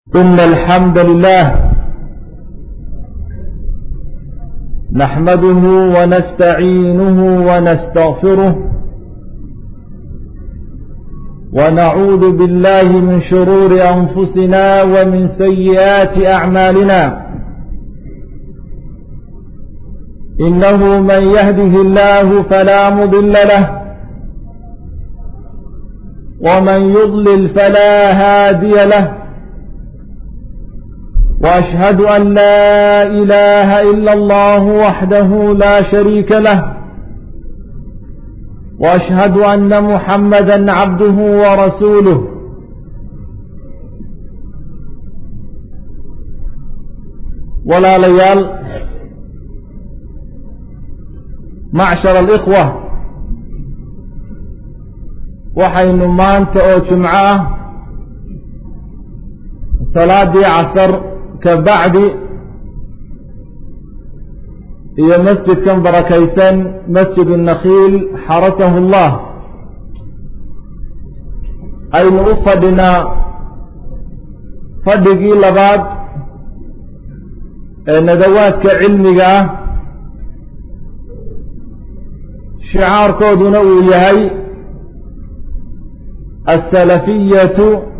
إن الحمد لله نحمده ونستعينه ونستغفره ونعوذ بالله من شرور أنفسنا ومن سيئات أعمالنا إنه من يهده الله فلا مضل له ومن يضلل فلا هادي له وأشهد أن لا إله إلا الله وحده لا شريك له وأشهد أن محمدا عبده ورسوله ولا ليال معشر الإخوة waxaynu maanta oo jimco ah salaadii casar ka bacdi iyo masjidkan barakaysan masjid الnakhiil xarasahu اllah aynu u fadhinaa fadhigii labaad ee nadawaadka cilmiga ah shicaarkooduna uu yahay السلفية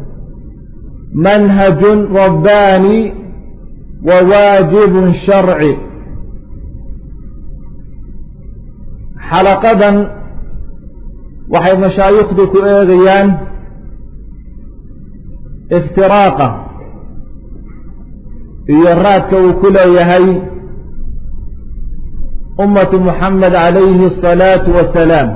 منهج رباني وواجب شرعي xalaqadan waxay mashaayikhdu ku eegayaan iftiraaqa iyo raadka uu ku leeyahay ummatu muxamed calayhi الصalaaةu wasalaam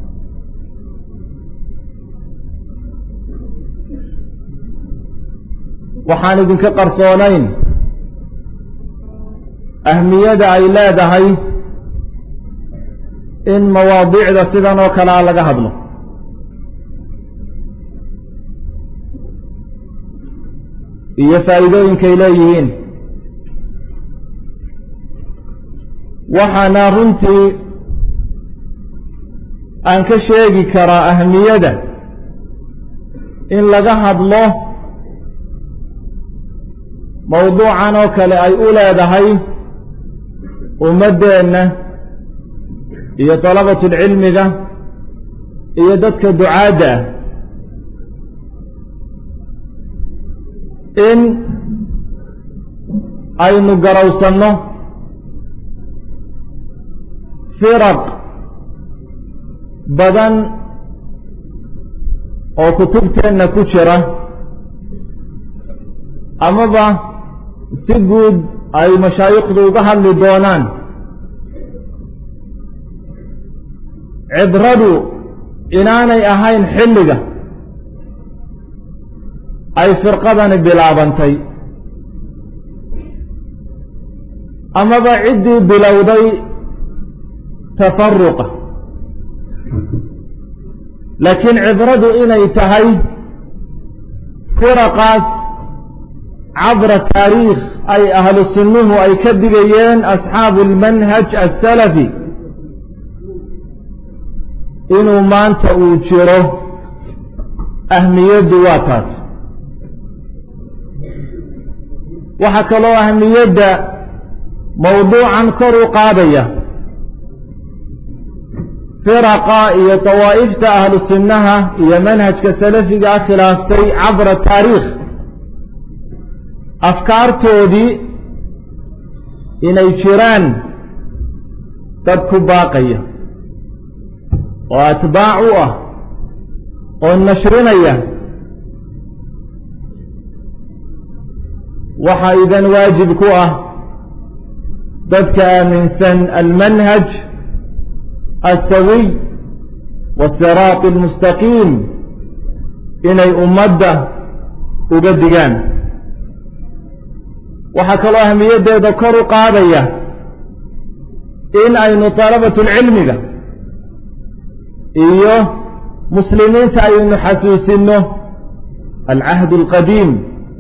waxaan idinka qarsoonayn ahmiyada ay leedahay in mawaadiicda sidan oo kalea laga hadlo iyo faa'iidooyinkay leeyihiin waxaana runtii aan ka sheegi karaa ahmiyada in laga hadlo mawduucan oo kale ay u leedahay ummaddeenna iyo dalabatulcilmiga iyo dadka ducaadda ah in aynu garowsanno firaq badan oo kutubteenna ku jira amaba si guud ay mashaayikhdu uga hadli doonaan cibradu inaanay ahayn xilliga ay firqadani bilaabantay amaba ciddii bilowday tafaruqa laakiin cibradu inay tahay firaqaas cabra taariikh ay ahlu sunnuhu ay ka digayeen asxaabu almanhaj asalafi inuu maanta uu jiro ahmiyaddu waa taas waxaa kaloo ahmiyadda mawduucan kor u qaadaya firaqa iyo dawaa'ifta ahlu sunnaha iyo manhajka salafigaa khilaaftay cabra taariikh afkaartoodii inay jiraan dad ku baaqaya oo atbaac u ah oo nashrinaya waxaa idan waajib ku ah dadka aaminsan almanhaj alsawiy wasiraat almustaqiim inay ummadda uga digaan waxaa kaloo ahmiyaddeeda kor u qaadaya in aynu dalabatulcilmiga iyo muslimiinta aynu xasuusinno alcahd alqadiim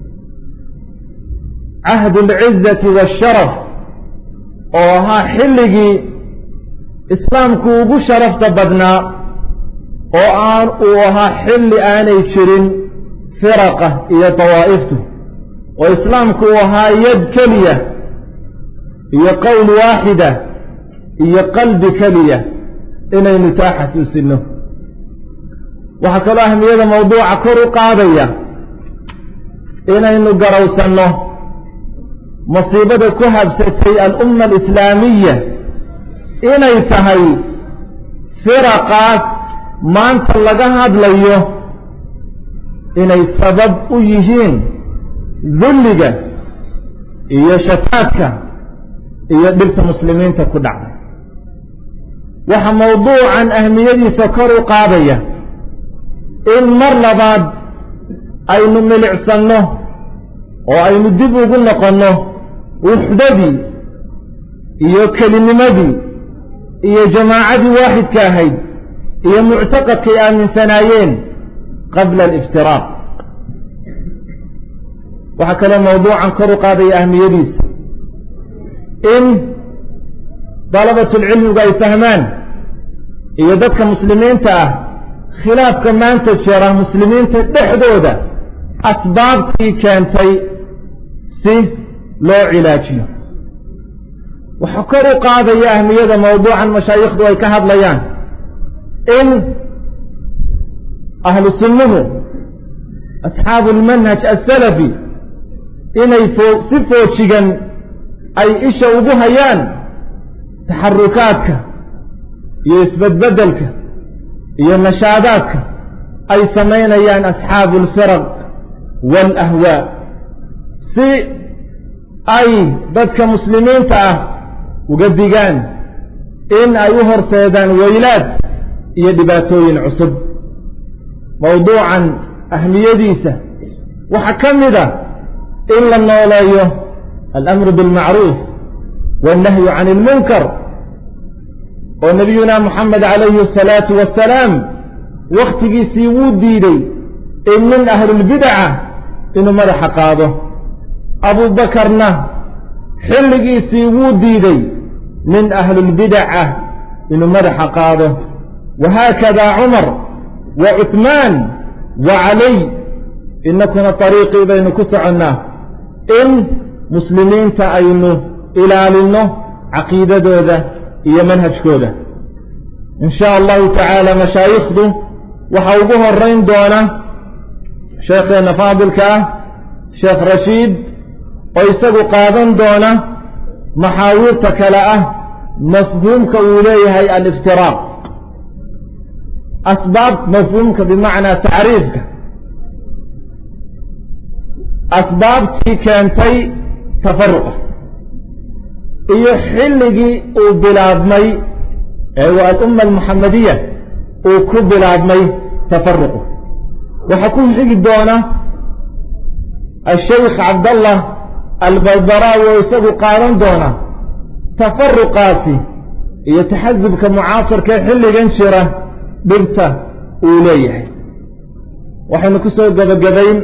cahd alcizati waasharaf oo ahaa xilligii islaamku ugu sharafta badnaa oo aan uu ahaa xilli aanay jirin firaqa iyo dawaa'iftu oo islaamku uu ahaa yad keliya iyo qowl waaxida iyo qalbi keliya inaynu taa xasuusinno waxaa kaloo ahmiyada mawduuca kor u qaadaya inaynu garowsanno masiibada ku habsatay alumma alislaamiya inay tahay firaqaas maanta laga hadlayo inay sabab u yihiin dulliga iyo shataadka iyo dhibta muslimiinta ku dhacday waxaa mawduucan ahmiyadiisa kor u qaadaya in mar labaad aynu milicsanno oo aynu dib ugu noqonno wuxdadii iyo kelinimadii iyo jamaacadii waaxidka ahayd iyo muctaqadkay aaminsanaayeen qabla aliftiraaq waxaa kaloo mawduucan kor u qaadaya ahmiyadiisa in dalabatulcilmigu ay fahmaan iyo dadka muslimiinta ah khilaafka maanta jira muslimiinta dhexdooda asbaabtii keentay si loo cilaajiyo waxaa kor u qaadaya ahmiyada mawduucan mashaayikhdu ay ka hadlayaan in ahlu sunnuhu asxaabu almanhaj asalafi inay foo si foojigan ay isha ugu hayaan taxarukaadka iyo isbedbedelka iyo nashaadaadka ay samaynayaan asxaabu alfiraq waalahwaa si ay dadka muslimiinta ah uga digaan in ay u horseedaan weylaad iyo dhibaatooyin cusub mawduucan ahmiyadiisa waxaa ka mid a in la nooleeyo alamru bilmacruuf wannahyu can ilmunkar oo nabiyuna moxamed calayhi asalaatu wassalaam wakhtigiisii wuu diiday in min ahlilbidaca inuu madaxa qaado abuubakarna xilligiisii wuu diiday min ahlilbidaca inuu madaxa qaado wahaakada cumar wa cuhmaan wa caliy inakuna ariiqii baynu ku soconnaa in muslimiinta aynu ilaalinno caqiidadooda iyo manhajkooda in sha allahu tacaala mashaayikhdu waxaa ugu horeyn doona sheekheenna faadilka ah sheekh rashiid oo isagu qaadan doona maxaawiirta kale ah mafhuumka uu leeyahay aliftiraaq asbaab mafhuumka bimacnaa tacriifka asbaabtii keentay tafaruqa iyo xilligii uu bilaabmay ee waa alumma almuxamadiya uu ku bilaabmay tafaruqu waxaa ku xigi doona ashaykh cabdallah albalbaraawi oo isagu qaadan doona tafaruqaasi iyo taxasubka mucaasarka ee xilligan jira dhibta uu leeyahay waxaynu ku soo gebagabayn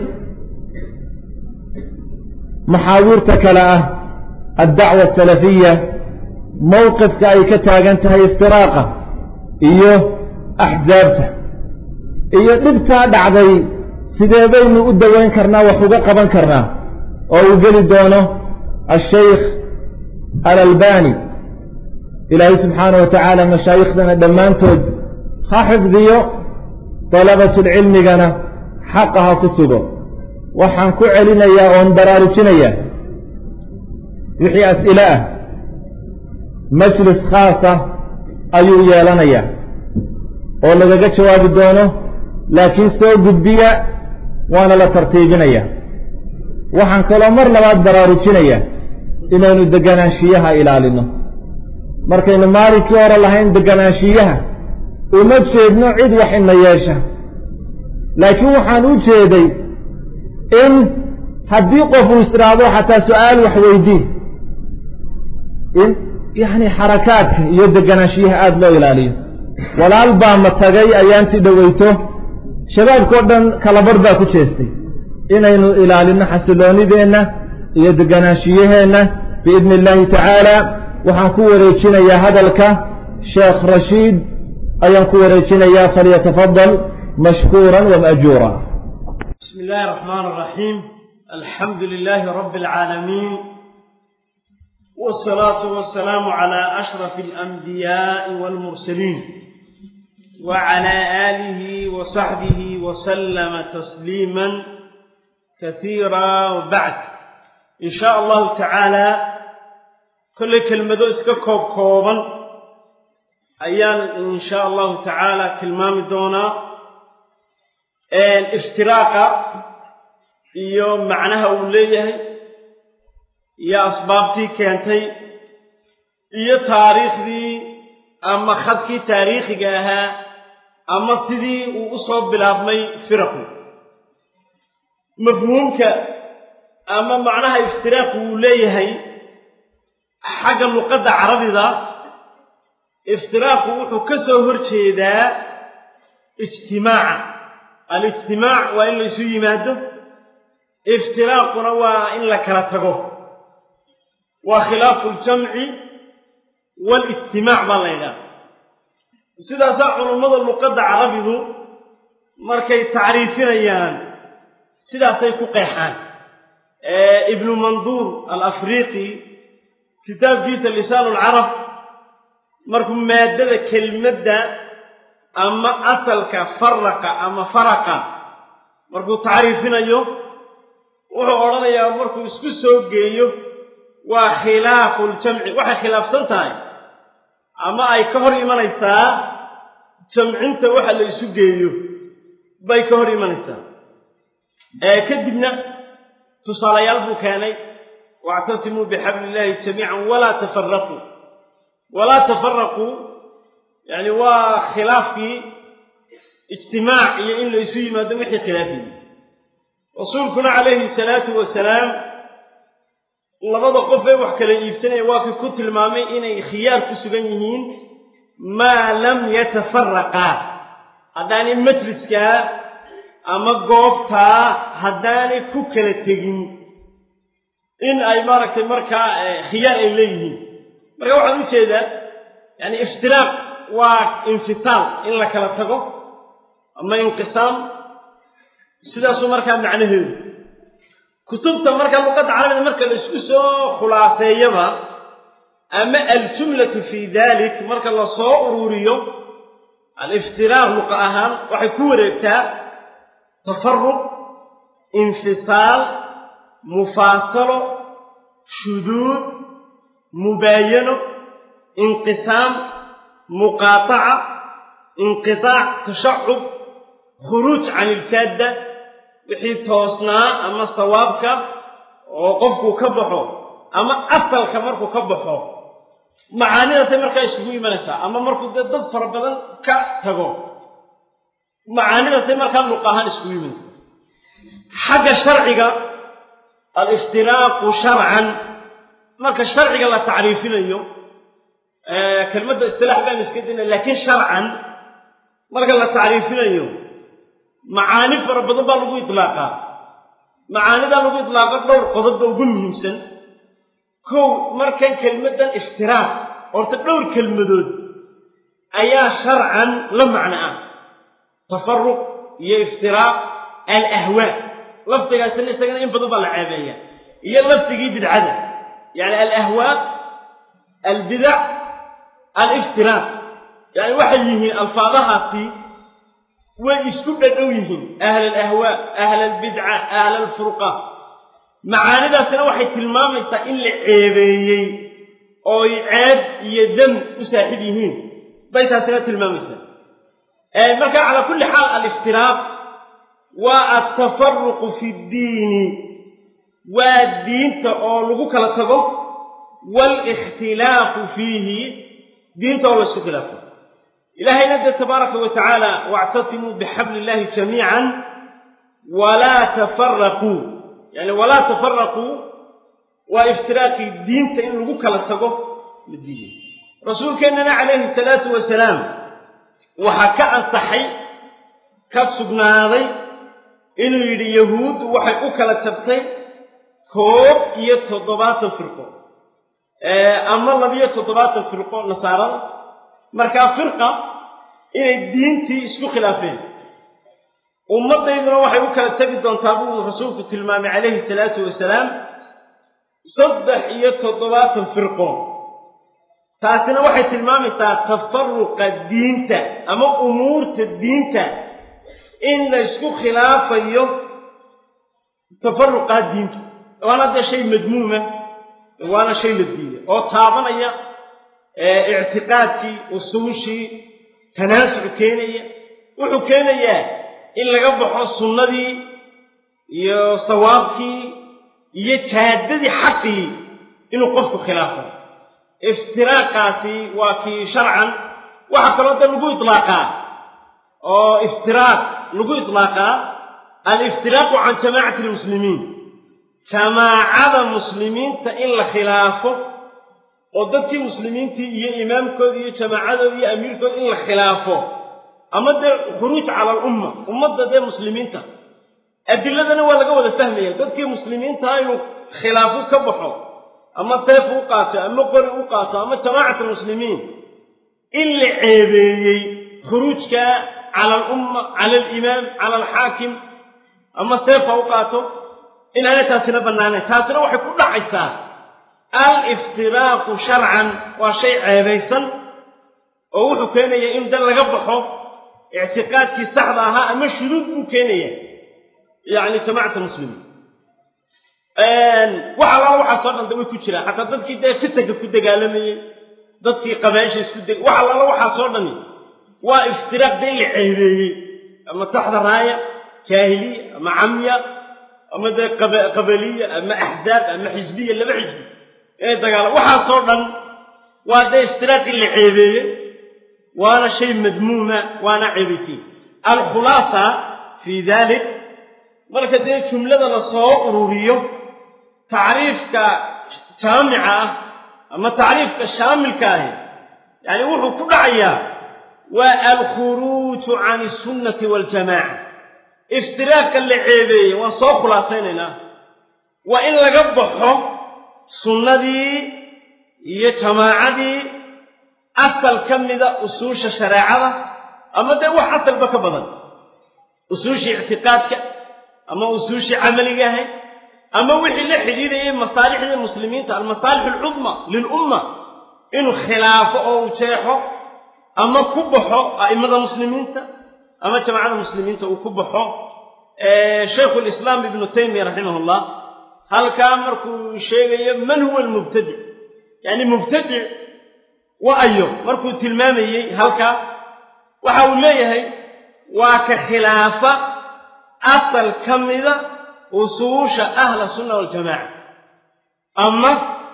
maxaawiirta kale ah addacwa asalafiya mowqifka ay ka taagan tahay iftiraaqa iyo axsaabta iyo dhibtaa dhacday sidee baynu u daweyn karnaa wax uga qaban karnaa oo uu geli doono ashaykh alalbani ilaahay subxaana wa tacaala mashaayiikhdana dhammaantood ha xifdiyo dalabatulcilmigana xaqa ha ku sugo waxaan ku celinayaa oon baraarujinayaa wixii as'ile ah majlis khaasa ayuu yeelanayaa oo lagaga jawaabi doono laakiin soo gudbiya waana la tartiibinaya waxaan kaloo mar labaad baraarujinayaa inaynu deganaanshiyaha ilaalino markaynu maalinkii hore lahayn deganaanshiyaha uma jeedno cid wax ina yeesha laakiin waxaan u jeeday in haddii qof uu isdhaahdo xataa su-aal wax weydii in yacni xarakaadka iyo deganaanshiyaha aada loo ilaaliyo walaal baa ma tagay ayaanti dhoweyto shabaabkao dhan kalabarh baa ku jeestay inaynu ilaalino xasiloonideenna iyo deganaanshiyaheenna biidni illaahi tacaala waxaan ku wareejinayaa hadalka sheekh rashiid ayaan ku wareejinayaa falyatafadal mashkuura wamaajuura بسم الله الرحمن الرحيم الحمد لله رب العالمين والصلاة والسلام على أشرف الأنبياء والمرسلين وعلى آله وصحبه وسلم تسليما كثيرا وبعد إن شاء الله تعالى كل كلمة اسككوب كوبا أيان إن شاء الله تعالى تلمام دونا الافتراق iyo macnaha uu leeyahay iyo asbaabtii keentay iyo taariikhdii ama khadkii taariikhiga ahaa ama sidii uu u soo bilaabmay firaqu mafhuumka ama macnaha iftiraaqu uu leeyahay xagga luqadda carabida iftiraaqu wuxuu ka soo hor jeedaa ijtimaaca alijtimaac waa in laysu yimaado iftiraaquna waa in la kala tago waa khilaafu ljamci waalijtimaac baa la ydhaha sidaasaa culummada luqadda carabidu markay tacriifinayaan sidaasay ku qeexaan ibnu manduur alafriiqi kitaabkiisa lisaan lcarab markuu maaddada kelmadda ama asalka faraqa ama faraqa markuu tacriifinayo wuxuu odhanayaa markuu isku soo geeyo waa khilaafu ljamci waxay khilaafsan tahay ama ay ka hor imanaysaa jamcinta waxa la isu geeyo bay ka hor imanaysaa kadibna tusaalayaal buu keenay waactasimuu bixabli illaahi jamiican walaa tafaraquu walaa tafaraquu yani waa khilaafkii ijtimaac iyo in la isu yimaado wixii khilaafiyey rasuulkuna calayhi salaatu wasalaam labada qof ee wax kala iibsanaya waa kii ku tilmaamay inay khiyaar ku sugan yihiin maa lam yatafaraqaa haddaanay majliskaa ama goobtaa haddaanay ku kala tegin in ay maaragtay markaa khiyaar ay leeyihiin marka waxaan u jeedaa yani iftiraaq waa infitaal in la kala tago ama inqisaam sidaasuu markaa macnaheedu kutubta markaa luqadda carabida marka la isku soo khulaaseeyaba ama aljumlatu fii dalik marka la soo ururiyo aliftiraaq luqa ahaan waxay ku wareegtaa tafaruq infisaal mufaasalo shuduud mubaayano inqisaam muqaataca inqitaac tashacub khuruuj can iljaadda wixii toosnaa ama sawaabka oo qofkuu ka baxo ama asalka markuu ka baxo macaanidaasay markaa isugu imanaysaa ama markuu dee dad fara badan ka tago macaanidaasay markaa luq ahaan isugu imanaysaa xagga sharciga aliftiraaqu sharcan marka sharciga la tacriifinayo kelmadda istilaax baanu iska dayna laakiin sharcan marka la tacriifinayo macaani fara badan baa lagu itlaaqaa macaanidaa lagu itlaaqo dhowr qodobba ugu muhiimsan kow markan kelmaddan iftiraaq horta dhowr kelmadood ayaa sharcan la macno ah tafaruq iyo iftiraaq alahwaa lafdigaasina isagana in badan baa la ceebeeya iyo lafdigii bidcada yani alahwaa albidac aliftiraaq yani waxay yihiin alfaadahaasi way isku dhadhow yihiin ahla alahwaa ahla albidca ahla alfurqa macaanidaasina waxay tilmaamaysaa in la ceebeeyey ooy ceeb iyo dam u saaxiib yihiin bay taasina tilmaamaysaa marka calaa kulli xaal aliftiraaq waa altafaruqu fi ddiini waa diinta oo lagu kala tago waalikhtilaafu fiihi diinta oo laysku khilaafo ilaahayna dee tabaaraka wa tacaala wactasimuu bixabli illahi jamiican walaa tafaraquu yani walaa tafaraquu waa iftiraaqii diinta in lagu kala tago la diiday rasuulkeennana calayhi salaatu wasalaam waxaa ka ansaxay ka sugnaaday inuu yidhi yahuuddu waxay u kala jabtay koob iyo toddobaatan firqo ama labiyo toddobaatan firqo nasaarada markaa firqa inay diintii isku khilaafeen ummaddayduna waxay u kala tegi doontaa buu rasuulku tilmaamay calayhi salaatu wasalaam saddex iyo toddobaatan firqo taasina waxay tilmaamaysaa tafaruqa diinta ama umuurta diinta in la ysku khilaafayo tafaruqaa diintu waana dee shay madmuuma waana shay la diiday oo taabanaya ictiqaadkii usuushii tanaasuc keenaya wuxuu keenayaa in laga baxo sunnadii iyo sawaabkii iyo jaadadii xaqii inuu qofku khilaafo iftiraaqaasi waa kii sharcan waxaa kaloo da lagu itlaaqaa oo iftiraaq lagu itlaaqaa aliftiraaqu can jamaacati lmuslimiin jamaacada muslimiinta in la khilaafo oo dadkii muslimiintii iyo imaamkoodii iyo jamaacadoodii iyo amiirkooda in la khilaafo ama dee khuruuj cala alumma ummadda dee muslimiinta adiladana waa laga wada fahmaya dadkii muslimiintaa inuu khilaafu ka baxo ama seef u qaato ama qori u qaato ama jamaacat almuslimiin in la ceebeeyey khuruujka cala alumma cala alimaam cala alxaakim ama seef ha u qaato inaanay taasina bannaanayn taasina waxay ku dhacaysaa aliftiraaqu sharcan waa shay ceebaysan oo wuxuu keenaya in dal laga baxo ictiqaadkii saxda ahaa ama shuduud buu keenaya yacni jamacat almuslimiin waxa laa waxaasoo dhan da way ku jiraan xataa dadkii dee fitanka ku dagaalamayey dadkii qabaasha isku deg waxa laala waxaasoo dhani waa iftiraaq dee la ceebeeyey ama taxda raaya jaahiliya ama camya ama dee qabaliya ama axzaab ama xisbiya laba xisbi inay dagaala waxaasoo dhan waa dee iftiraaqii la ceebeeyey waana shay madmuuma waana ceebaysay alkhulaasa fii dalik marka dee jumlada la soo ururiyo tacriifka jaamica ah ama tacriifka shaamilka ahi yacni wuxuu ku dhacayaa waa alkhuruuju can isunnati waljamaaca iftiraaqka la ceebeeyey waan soo khulaasaynaynaa waa in laga baxo sunnadii iyo jamaacadii asal ka mida usuusha shareecada ama dee wax asalba ka badan usuushii ictiqaadka ama usuushii camaliga ahayd ama wixii la xidhiidhayay masaalixda muslimiinta almasaalix alcudma lilumma inuu khilaafo oo uu jeexo ama ku baxo a'immada muslimiinta ama jamacada muslimiinta uu ku baxo shaykhu lislaam ibnu taymiya raximah llah halkaa markuu sheegayo man huwa almubtadic yacni mubtadic wa ayo markuu tilmaamayey halkaa waxa uu leeyahay waa ka khilaafa asal ka mida usuusha ahla sunna waljamaaca ama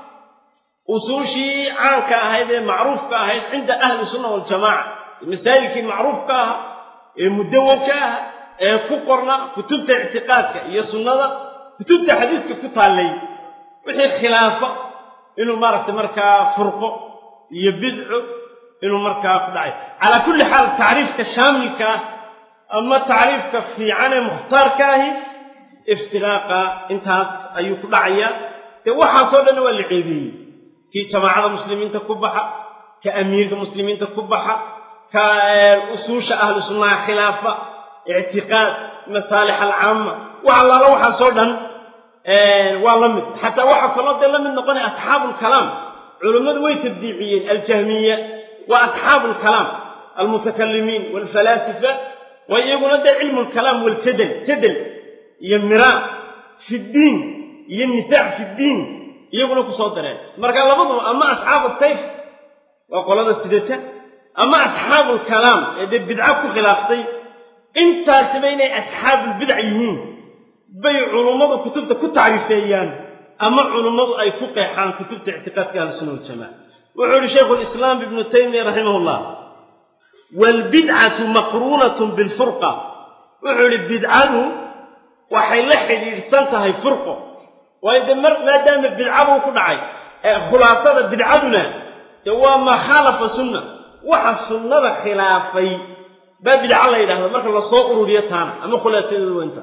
usuushii caanka ahayd ee macruufka ahayd cinda ahli sunna waljamaaca masaa'ilkii macruufka aha ee mudawanka aha ee ku qorna kutubta ictiqaadka iyo sunnada kutubta xadiiska ku taallay wixii khilaafa inuu maaragtay markaa furqo iyo bidco inuu markaa ku dhacay calaa kulli xaal tacriifka shaamilka ah ama tacriifka fiican ee mukhtaarka ahi iftiraaqa intaas ayuu ku dhacayaa dee waxaasoo dhanna waa la ceebeeyey kii jamaacada muslimiinta ku baxa ka amiirka muslimiinta ku baxa ka usuusha ahlu sunnaha khilaafa ictiqaad masaalix alcaama wax allaala waxaasoo dhan waa la mid xataa waxaa kaloo dee la mid noqonaya asxaabu lkalaam culummadu way tabdiiciyeen aljahmiya waa asxaabu lkalaam almutakalimiin waalfalaasifa waa iyaguna dee cilmu lkalaam waljadal jadal iyo miraa fi ddiin iyo nisaac fi ddiin iyaguna ku soo dareen marka labaduba ama asxaabu sayf waa qolada sidata ama asxaabu lkalaam ee dee bidca ku khilaaftay intaasiba inay asxaabulbidac yihiin bay culummadu kutubta ku tacriifeeyaan ama culummadu ay ku qeexaan kutubta ictiqaadka ahlusuna waljamaca wuxuu yihi shaykhu lislaam ibnu taymiya raximah llah waalbidcatu maqruunatun bilfurqa wuxuu yihi bidcadu waxay la xidhiidhsan tahay furqo waayo dee mar maadaama bidcabuu ku dhacay khulaasada bidcaduna dee waa maa khaalafa sunna waxa sunnada khilaafay baa bidca la yidhahda marka lasoo ururiyo taana ama khulaasadeedu wenta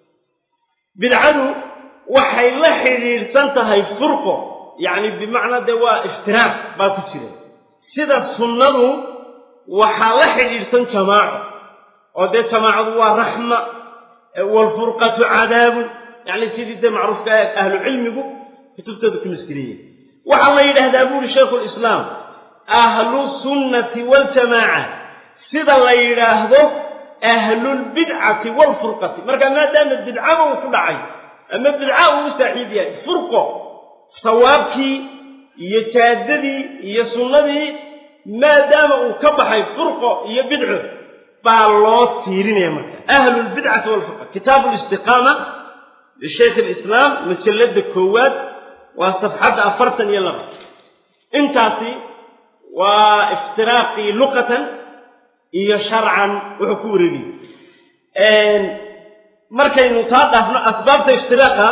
bidcadu waxay la xidhiidhsan tahay furqo yacni bimacnaa dee waa iftiraaq baa ku jira sida sunnadu waxaa la xidhiidhsan jamaaco oo dee jamaacadu waa raxma waalfurqatu cadaabun yacni sidii dee macruufka ahlu cilmigu kutubtooda ku maskiriyeen waxaa la yidhaahdaa buuri shaykhu lislaam ahlu sunnati waaljamaaca sida la yidhaahdo ahlulbidcati waalfurqati marka maadaama bidcaba uu ku dhacay ama bidca uu u saaxiib yahay furqo sawaabkii iyo jaadadii iyo sunnadii maadaama uu ka baxay furqo iyo bidco baa loo tiirinaya marka ahlulbidcati waalfurqa kitaabu listiqaama lishaykh alislaam majalladda koowaad waa safxadda afartan iyo laba intaasi waa iftiraaqii luqatan iyo sharcan wuxuu ku wareegayay markaynu taa dhaafno asbaabta iftiraaqa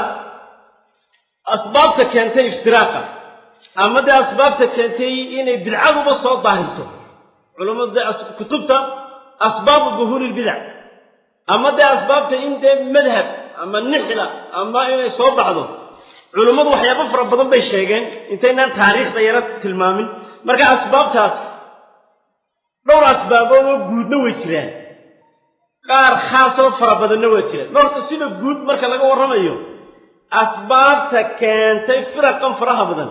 asbaabta keentay iftiraaqa ama dee asbaabta keentay inay bidcaduba soo daahirto culammadu dee kutubta asbaabu duhuuri lbidac ama dee asbaabta in dee madhab ama nixla ama inay soo baxdo culummadu waxyaabo fara badan bay sheegeen intaynaan taariikhda yaro tilmaamin marka asbaabtaas dhowr asbaabood oo guudna way jiraan qaar khaasoo fara badanna waa jiraan horta sida guud marka laga warramayo asbaabta keentay firaqan faraha badan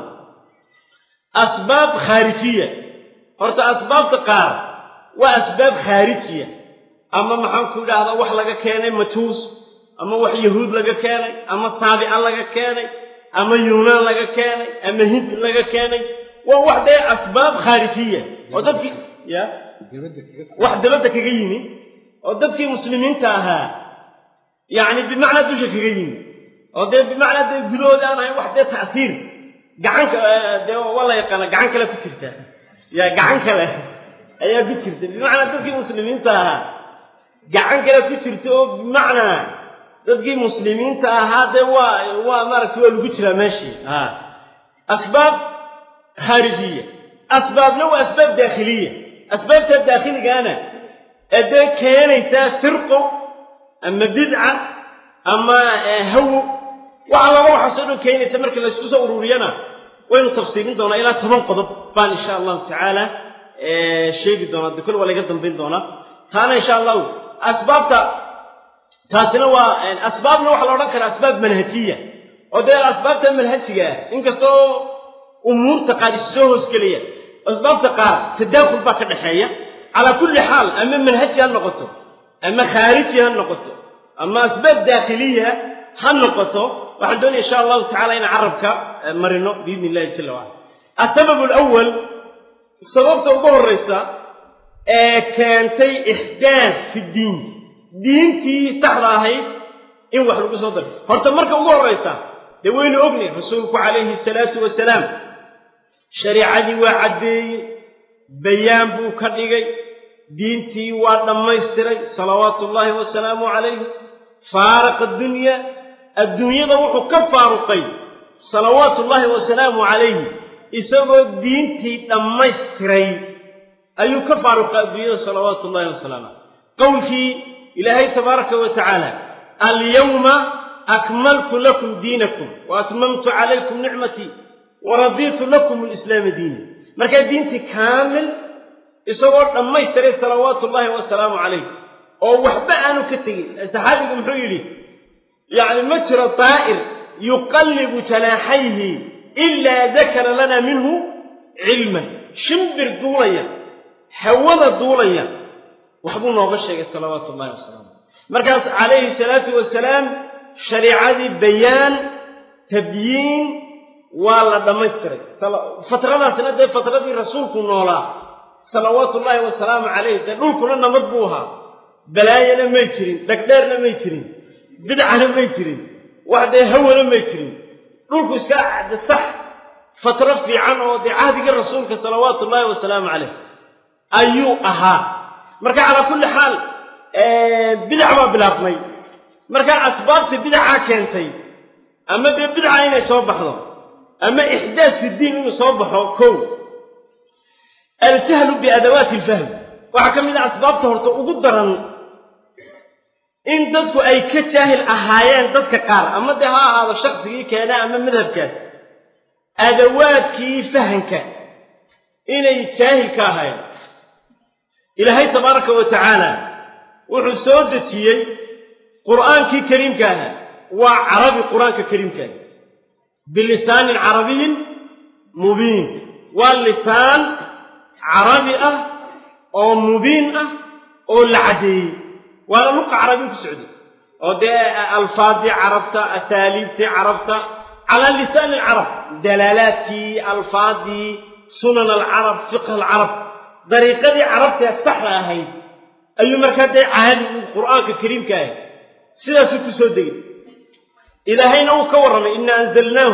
asbaab khaarijiya horta asbaabta qaar waa asbaab khaarijiya ama maxaan ku idhaahdaa wax laga keenay majuus ama wax yahuud laga keenay ama taabica laga keenay ama yuunaan laga keenay ama hind laga keenay waa wax dee asbaab khaarijiya oo dadkii ya wax dabadda kaga yimi oo dadkii muslimiinta ahaa yacni bimacnaa dusha kaga yimi oo dee bimacnaa dee gudahooda aan ahayn wax dee ta'siir gacanka dee waa la yaqaana gacan kale ku jirta ya gacan kale ayaa ku jirta bimacnaa dadkii muslimiinta ahaa gacan kale ku jirta oo bimacnaa dadkii muslimiinta ahaa dee waa waa maaragtay waa lagu jiraa meeshii a asbaab khaarijiya asbaabna waa asbaab daakhiliya asbaabta daakhiligaana ee dee keenaysaa firqo ama bidca ama hawo waxa laba waxaasoo dhan keenaysa marka laysku soo ururiyana waynu tafsiirin doonaa ilaa toban qodob baan insha allahu tacaala sheegi doonaa de kol waa laga dambayn doonaa taana insha allahu asbaabta taasina waa asbaabna waxaa la odhan karaa asbaab manhajiya oo dee asbaabta manhajiga ah inkastoo umuurta qaar is soo hoosgelaya asbaabta qaar tadaakul baa ka dhaxeeya calaa kulli xaal ama manhaji ha noqoto ama khaariji ha noqoto ama asbaab daakhiliya ha noqoto waxaan doonaya insha allahu tacala inaan carabka marino biidni illahi jala wacala asababu alawal sababta ugu horraysa ee keentay ixdaad fi ddiin diintii saxda ahayd in wax lagu soo daro horta marka ugu horraysa dee waynu ognay rasuulku calayhi salaatu wasalaam shariicadii waa caddeeyey bayaan buu ka dhigay diintii waa dhammaystiray salawaatu ullaahi wasalaamu calayhi faaraqa addunya adduunyada wuxuu ka faaruqay salawaatu ullaahi wasalaamu calayhi isagoo diintii dhammaystiray ayuu ka faaruqay adduunyada salawaatu ullahi wasalaamu caleyh qowlkii ilaahay tabaaraka wa tacaala alyawma akmaltu lakum diinakum wa atmamtu calaykum nicmatii waradiitu lakum alislaama diina markaa diintii kaamil isagoo dhammaystiray salawaatu ullaahi wasalaamu calayh oo waxba aanu ka tegin saxaabigu muxuu yidhi yacni ma jiro daa'ir yuqallibu janaaxayhi ilaa dakara lana minhu cilman shimbir duulaya hawada duulaya waxbuu nooga sheegay salawaatu ullahi wasalaamu markaas calayhi salaatu wasalaam shariicadii bayaan tabyiin waa la dhammaystiray fatradaasna dee fatradii rasuulku noolaa salawaatu ullaahi wasalaamu calayh dee dhulkuna nabad buu ahaa balaayana may jirin dhagdheerna may jirin bidcana may jirin wax dee hawana may jirin dhulku iska de sax fatro fiican oo dee cahdigii rasuulka salawaatu ullaahi wasalaamu calayh ayuu ahaa marka calaa kulli xaal bidac baa bilaabmay markaa asbaabta bidacaa keentay ama dee bidca inay soo baxdo ama ixdaad fi diin inuu soo baxo kow aljahlu biadawaati alfahm waxaa ka mid ah asbaabta horta ugu daran in dadku ay ka jaahil ahaayeen dadka qaar ama dee ha ahaado shaksigii keena ama madhabkaas adawaadkii fahanka inay jaahil ka ahaayeen ilaahay tabaaraka wa tacaala wuxuu soo dejiyey qur'aankii kariimka ahaa waa carabi qur-aanka kariimka aha bilisaanin carabiyin mubiin waa lisaan carabi ah oo mubiin ah oo la caddeeyey waana luqa carabi ku socday oo dee alfaadii carabta ataaliibtii carabta calaa lisaani alcarab dalaalaadkii alfaadii sunan alcarab fiqh alcarab dariiqadii carabtee saxda ahayd ayuu markaa dee caadi uu qur'aanka kariimka ahay sidaasuu ku soo degay ilaahayna uu ka warramay ina anzalnaahu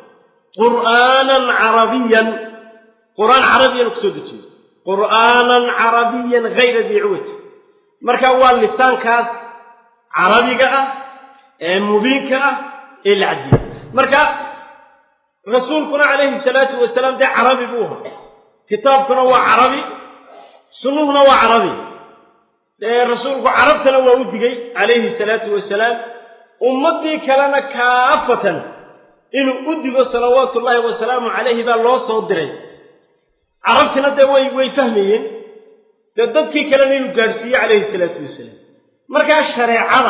qur'aanan carabiyan qur'aan carabiyanu ku soo dejiyey qur'aanan carabiyan hayra dii ciwaj marka waa lisaankaas carabiga ah ee mubiinka ah ee la cadiyey marka rasuulkuna calayhi salaatu wasalaam dee carabi buu ahaa kitaabkuna waa carabi sunnuhuna waa carabi dee rasuulku carabtana waa u digay calayhi salaatu wasalaam ummaddii kalena kaafatan inuu u digo salawaatu ullaahi wasalaamu calayhi baa loo soo diray carabtina dee way way fahmayeen dee dadkii kalena inuu gaadhsiiye calayhi salaatu wasalaam markaa shareecada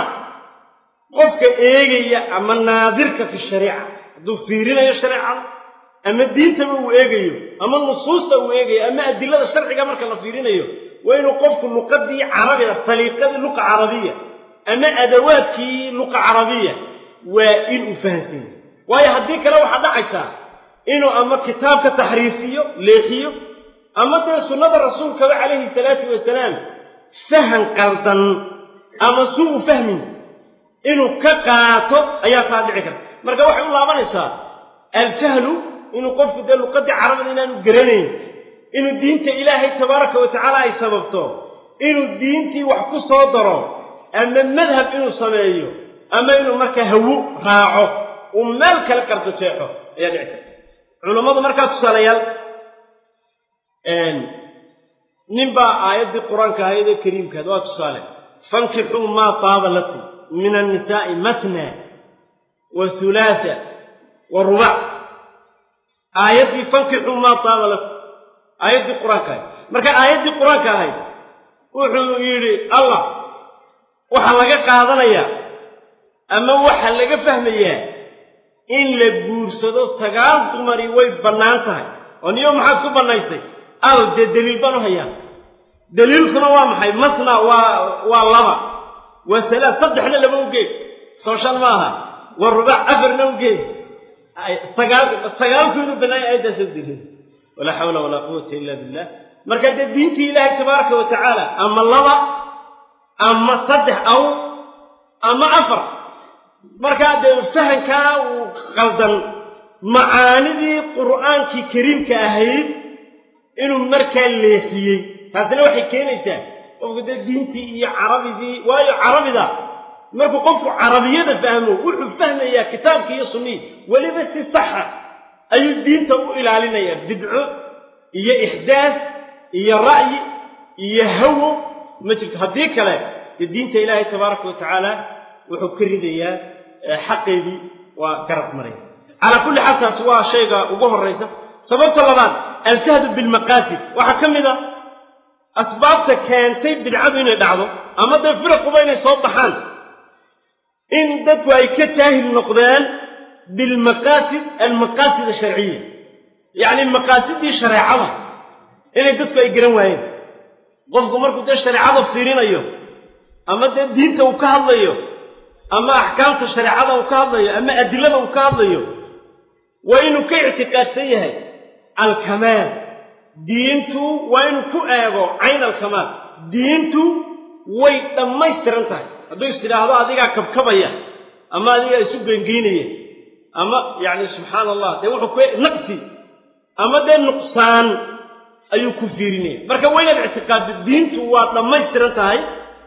qofka eegaya ama naadirka fi shariica hadduu fiirinayo shareecada ama diintaba uu eegayo ama nusuusta uu eegayo ama adilada sharciga marka la fiirinayo waa inuu qofku luqadii carabiga saliiqadii luqa carabiya ama adawaadkii luqa carabiya waa inuu fahansan yahay waayo haddii kale waxaa dhacaysaa inuu ama kitaabka taxriifiyo leexiyo ama dee sunnada rasuulkaba calayhi salaatu wasalaam fahan qaldan ama suu u fahmin inuu ka qaato ayaa taa dhici karta marka waxay u laabanaysaa aljahlu inuu qofku dee luqadii carabada inaanu garanayn inuu diinta ilaahay tabaaraka wa tacaala ay sababto inuu diintii wax ku soo daro ama madhab inuu sameeyo ama inuu markaa hawo raaco uu meel kale qardo jeexo ayaa dhici karta culammadu markaa tusaalayaal nin baa aayaddii qur-aanka ahaydee kariimkaad waa tusaale fankixuu maa taaba lakum min annisaa'i matna wa hulaasa wa rubac aayaddii fankixuu maa taaba lakum aayaddii qur-aanka ahayd marka aayaddii qur-aanka ahayd wuxuu yidhi allah waxaa laga qaadanayaa ama waxaa laga fahmayaa in la guursado sagaal dumari way bannaan tahay oo niyo maxaad ku bannaysay al dee deliil baan u hayaa deliilkuna waa maxay masna waa waa laba waa salaad saddexna laba ugeed soo shan ma aha waa rubac afarna ugeed sagaal sagaalku inuu bannaaya aayaddaasoo deliil walaa xawla walaa quwata illa billah marka dee diintii ilaahay tabaaraka wa tacaala ama laba ama saddex aw ama afar markaa dee fahankaa uu qaldan macaanidii qur'aankii kariimka ahayd inuu markaa leexiyey taasina waxay keenaysaa qofku dee diintii iyo carabidii waayo carabida markuu qofku carabiyada fahmo wuxuu fahmayaa kitaabkii iyo sunnihii weliba si saxa ayuu diinta u ilaalinayaa bidco iyo ixdaas iyo ra'yi iyo hawo ma jirto haddii kale dee diinta ilaahay tabaaraka wa tacaala wuxuu ka ridayaa xaqeedii waa garab maraya calaa kulli xaal taasi waa shayga ugu horraysa sababta labaad aljahdu bilmaqaasid waxaa ka mid a asbaabta keentay bidcadu inay dhacdo ama dee firaquba inay soo baxaan in dadku ay ka jaahil noqdeen bilmaqaasid almaqaasid asharciya yacni maqaasidii shareecada inay dadku ay garan waayeen qofku markuu dee shareecada fiirinayo ama dee diinta uu ka hadlayo ama axkaamta shareecada uu ka hadlayo ama adilada uu ka hadlayo waa inuu ka ictiqaadsan yahay alkamaal diintu waa inuu ku eego cayn alkamaal diintu way dhammaystiran tahay hadduu is tidhaahdo adigaa kabkabaya ama adigaa isu gengeynaya ama yacni subxaana allah dee wuxuu ku naqsi ama dee nuqsaan ayuu ku fiirinaya marka waa inaad ictiqaaddo diintu waa dhammaystiran tahay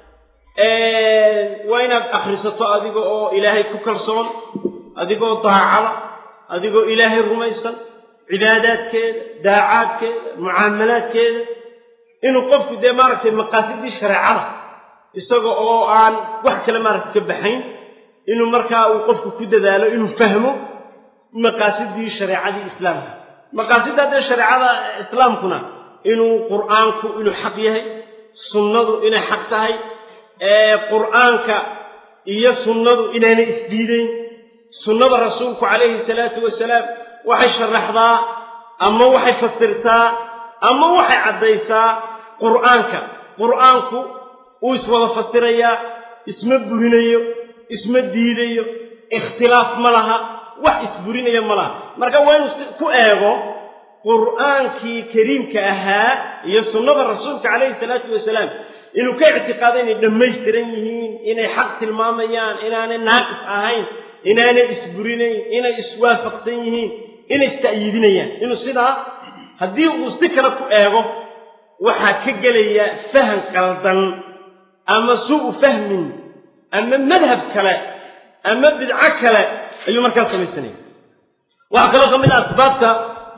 waa inaad akhrisato adiga oo ilaahay ku kalsoon adigoo daacada adigoo ilaahay rumaysan cibaadaadkeeda daacaadkeeda mucaamalaadkeeda inuu qofku dee maaragtay maqaasidii shareecada isaga oo aan wax kale maaragtay ka baxayn inuu markaa uu qofku ku dadaalo inuu fahmo maqaasidii shareecadii islaamka maqaasidda dee shareecada islaamkuna inuu qur'aanku inuu xaq yahay sunnadu inay xaq tahay qur'aanka iyo sunnadu inaanay isdiidayn sunnada rasuulku calayhi salaatu wasalaam waxay sharaxdaa ama waxay fasirtaa ama waxay caddaysaa qur'aanka qur'aanku wuu iswada fasirayaa isma burinayo isma diidayo ikhtilaaf ma laha wax isburinaya ma laha marka waa inuu ku eego qur'aankii kariimka ahaa iyo sunnada rasuulka calayhi salaatu wasalaam inuu ka ictiqaado inay dhammaystiran yihiin inay xaq tilmaamayaan inaanay naaqis ahayn inaanay isburinayn inay iswaafaqsan yihiin inay ista'yiidinayaan inuu sidaa haddii uu si kale ku eego waxaa ka gelaya fahan qaldan ama suu'u fahmin ama madhab kale ama bidco kale ayuu markaa samaysanaya waxaa kaloo ka mid ah asbaabta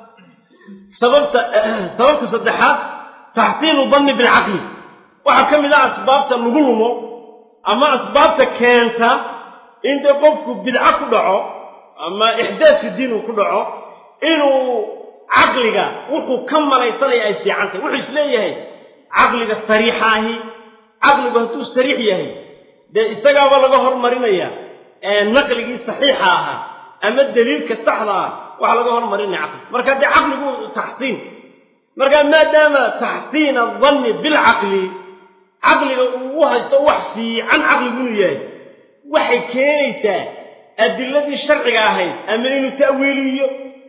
sababta sababta saddexaad taxsiinu danni bilcaqli waxaa ka mid ah asbaabta lagu lumo ama asbaabta keenta in dee qofku bidco ku dhaco ama ixdaad fi diin uu ku dhaco inuu caqliga wuxuu ka malaysanaya ay fiican tahay wuxuu isleeyahay caqliga sariixa ahi caqligu hadduu sariix yahay dee isagaaba laga hormarinaya naqligii saxiixa ahaa ama daliilka saxda ah waxaa laga hormarinaya caqli marka dee caqligu taxsiin marka maadaama taxsiin adanni bilcaqli caqliga uu u haysto wax fiican caqligu inuu yahay waxay keenaysaa adiladii sharciga ahayd ama inuu ta'wiiliyo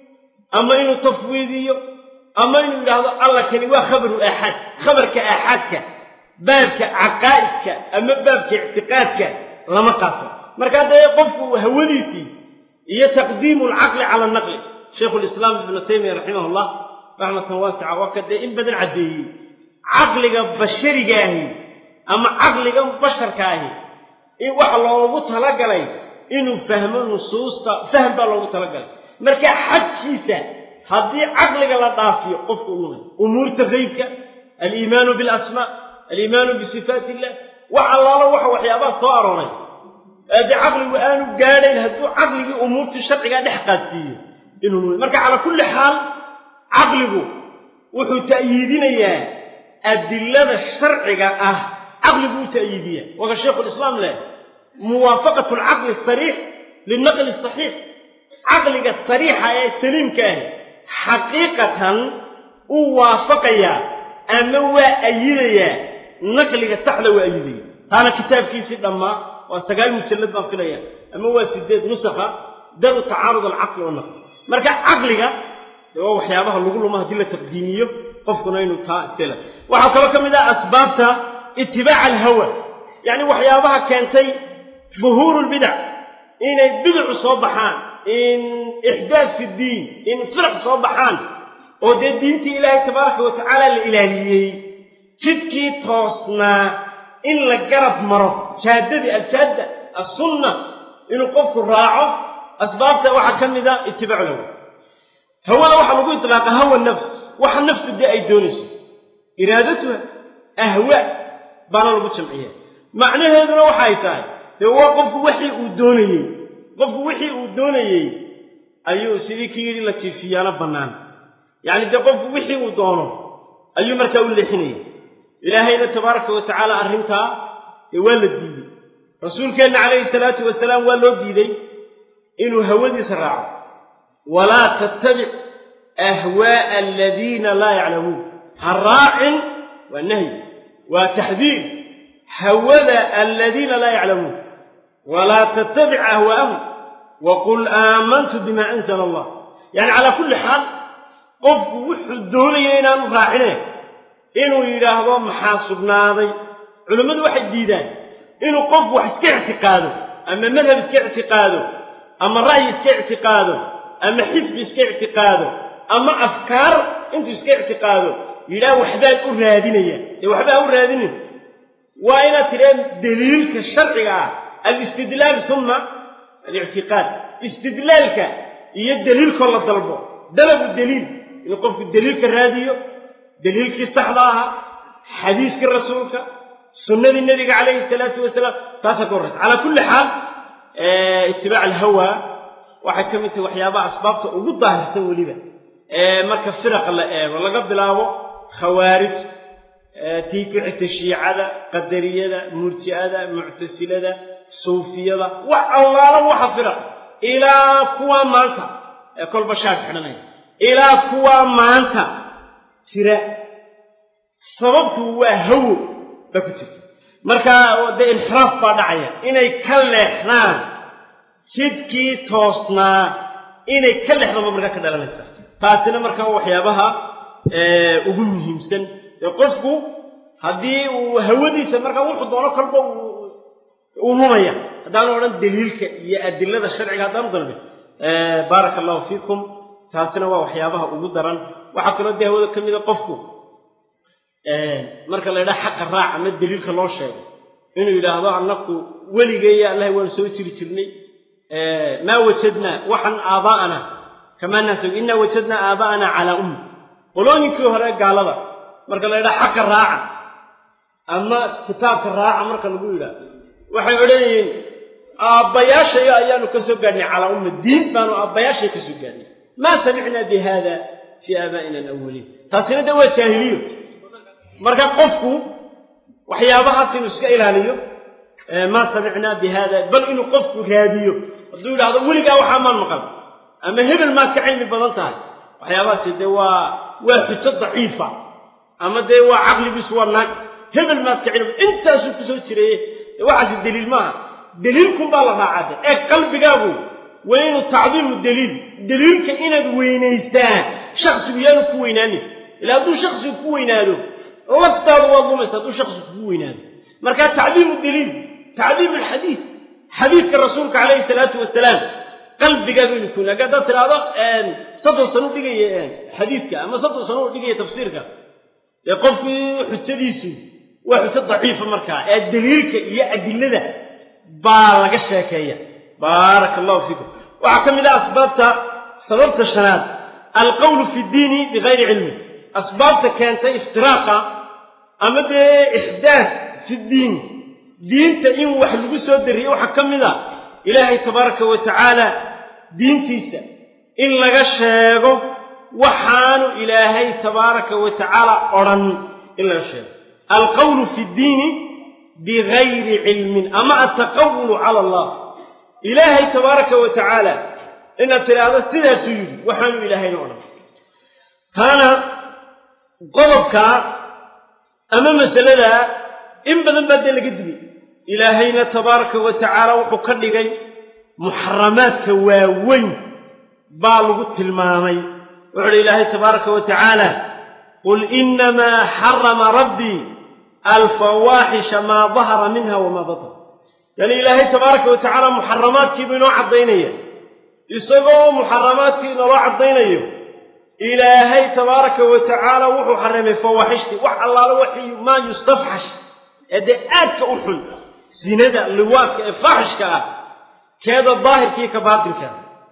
ama inuu tafwiidiyo ama inuu yidhaahdo alla kani waa khabaru aaxaad khabarka aaxaadka baabka caqaa'idka ama baabka ictiqaadka lama qaato markaa dee qofku hawadiisii iyo taqdiimu alcaqli cala anaqli shaykhu lislaam ibnu taymiya raximah llah raxmatan waasica waa ka dee in badan caddeeyey caqliga bashariga ahi ama caqliga basharka ahi in waxa loogu talagalay inuu fahmo nusuusta fahm baa loogu talagalay marka xadkiisa haddii caqliga la dhaafiyo qofku u lumay umuurta haybka aliimaanu bilasmaa aliimaanu bisifaat illah wax allaalo waxa waxyaabaha soo arooray dee caqligu aanu gaadhayn hadduu caqligii umuurtii sharcigaa dhex qaadsiiyo inuu lumay marka calaa kulli xaal caqligu wuxuu ta'yiidinayaa adilada sharciga ah caqligu u ta'yiidiya waka shaykhu lislaam leh muwaafaqatu alcaqli asariix lilnaqli asaxiix caqliga sariixa ee saliimka ahi xaqiiqatan uu waafaqayaa ama waa ayidayaa naqliga saxda waa ayidaya taana kitaabkiisii dhammaa waa sagaal mujallad baan filaya ama waa sideed nusakha daru tacaarud alcaqli wanaqli marka caqliga dee waa waxyaabaha lagu lumo haddii la taqdiimiyo qofkuna inuu taa iska ila waxaa kaloo ka mid ah asbaabta itibaaca alhawa yacni waxyaabaha keentay buhuuru lbidac inay bidacu soo baxaan in ixdaad fi ddiin in firaq soo baxaan oo dee diintii ilaahay tabaaraka wa tacaala la ilaaliyey jidkii toosnaa in la garab maro jaadadii aljaadda assunna inuu qofku raaco asbaabta waxaa ka mid a itibaacu lhawa hawada waxaa lagu itlaaqa hawa nafs waxa naftu dee ay doonayso iraadatuha ahwaa baana lagu jamciya macnaheeduna waxay tahay dee waa qofku wixii uu doonayey qofku wixii uu doonayey ayuu sidii ki yidhi la jiifiyaano bannaan yacni dee qofku wixii uu doono ayuu markaa u leexinaya ilaahayna tabaaraka wa tacaala arrintaa dee waa la diidey rasuulkeenna calayhi salaatu wasalaam waa loo diiday inuu hawadiisa raaco walaa tattabic ahwaa'a aladiina laa yaclamuun ha raacin waa nahyi waa taxdiir hawada aladiina laa yaclamuun walaa tattabic ahwaa'ahum waqul aamantu bima anzala allah yacni calaa kulli xaal qofku wuxuu doonaya inaanu raacine inuu yidhaahdo maxaa sugnaaday culammadu waxay diidaan inuu qofku wax iska ictiqaado ama madhab iska ictiqaado ama ra'yi iska ictiqaado ama xisbi iska ictiqaado ama afkaar intuu iska ictiqaado yidhaah waxbaan u raadinaya dee waxba ha u raadinin waa inaad tidhaheen daliilka sharciga ah alistidlaal uma alictiqaad istidlaalka iyo daliilkoo la dalbo dalabu daliil inuu qofku daliilka raadiyo daliilkii saxda ahaa xadiiskii rasuulka sunnadii nebiga calayhi salaatu wasalaam taasaa ka horraysa calaa kulli xaal itibaac alhawa waxay ka mid tahay waxyaabaha asbaabta ugu daahirsan weliba marka firaqa la eego laga bilaabo khawaarij tii ku xigta shiicada qadariyada murji'ada muctasilada suufiyada wax allaala waxa fira ilaa kuwaa maanta ee kolba shaar xidhanaya ilaa kuwaa maanta jira sababtu waa hawo baa ku jirta marka dee inxiraaf baa dhacaya inay ka leexdaan jidkii toosnaa inay ka leexdaba markaa ka dhalanaysa taasina markaa waxyaabaha ugu muhiimsan dee qofku haddii uu hawadiisa markaa wuxuu doono kolba uu numaya haddaanu odhan daliilka iyo adilada sharciga haddaanu dalbin baaraka allahu fiikum taasina waa waxyaabaha ugu daran waxaa kaloo dee hawada ka mida qofku marka la ydhaha xaqa raac ama daliilka loo sheego inuu yidhaahdo annaku weligeeya allahi waan soo jiri jirnay maa wajadnaa waxan aabaa'ana kamaa naasog innaa wajadnaa aabaa'ana calaa ummi qolooyinkii hore gaalada marka la ydhaha xaqa raaca ama kitaabka raaca marka lagu yidhaahdo waxay odhanayeen aabbayaashayo ayaanu ka soo gaadhnay calaa umma diin baanu aabbayaashay ka soo gaadhnay maa samicnaa bi haada fii aabaa'ina alawaliin taasina de waa jaahiliyo marka qofku waxyaabahaas inuu iska ilaaliyo maa samicnaa bi haada bal inuu qofku raadiyo hadduu yidhaahdo weligaa waxaa maan maqal ama hebel maad ka cilmi badan tahay waxyaabahaasi dee waa waa xujo daciifa ama dee waa caqligiisu waa naag hebel maad ka cilmi intaasuu kusoo jireeye waxaasi daliil maaha daliilkun baa la raacade ee qalbigaagu waa inuu tacdiimu daliil daliilka inaad weynaysaa shaksigu yaanu ku weynaanin ila hadduu shaksigu ku weynaado laftaadu waad lumaysa hadduu shaksigu kugu weynaado marka tacdiimu daliil tacdiimu alxadiid xadiidka rasuulka calayhi salaatu wasalaam qalbigaagu inuu ku weynaado haddaad tidhaahdo soddon sano u dhigaya xadiidka ama soddon sano u dhigaya tafsiirka dee qofkii xujadiisu waa xujo daciifa markaa ee daliilka iyo adilada baa laga sheekeeya baaraka allahu fiikum waxaa ka mid ah asbaabta sababta shanaad alqowlu fi ddiini bigayri cilmi asbaabta keentay iftiraaqa ama dee ixdaad fi ddiin diinta in wax lagu soo dariyo waxaa ka mid a ilaahay tabaaraka wa tacaala diintiisa in laga sheego waxaanu ilaahay tabaaraka wa tacaala odhan in laga sheego alqowlu fi ddiini bigayri cilmin ama altaqawulu cala allah ilaahay tabaaraka wa tacaala inaad tidhaahdo sidaasuu yidhi waxaanu ilaahayna odhan taana qodobka ama masalada in badan baa dee laga digay ilaahayna tabaaraka wa tacaala wuxuu ka dhigay muxaramaadka waaweyn baa lagu tilmaamay wuxuu uhi ilaahay tabaaraka wa tacaala qul inamaa xarama rabbii alfawaaxisha maa dahara minha wamaa batar yani ilaahay tabaaraka wa tacaala muxaramaadkiibuu inoo caddaynaya isagoo muxaramaadkii inoola caddaynayo ilaahay tabaaraka wa tacaala wuxuu xarimay fawaaxishtii wax allaalo waxii maa yustafxash ee dee aadka u xun sinada liwaadka ee faaxishka ah keeda daahirkii ka baatinka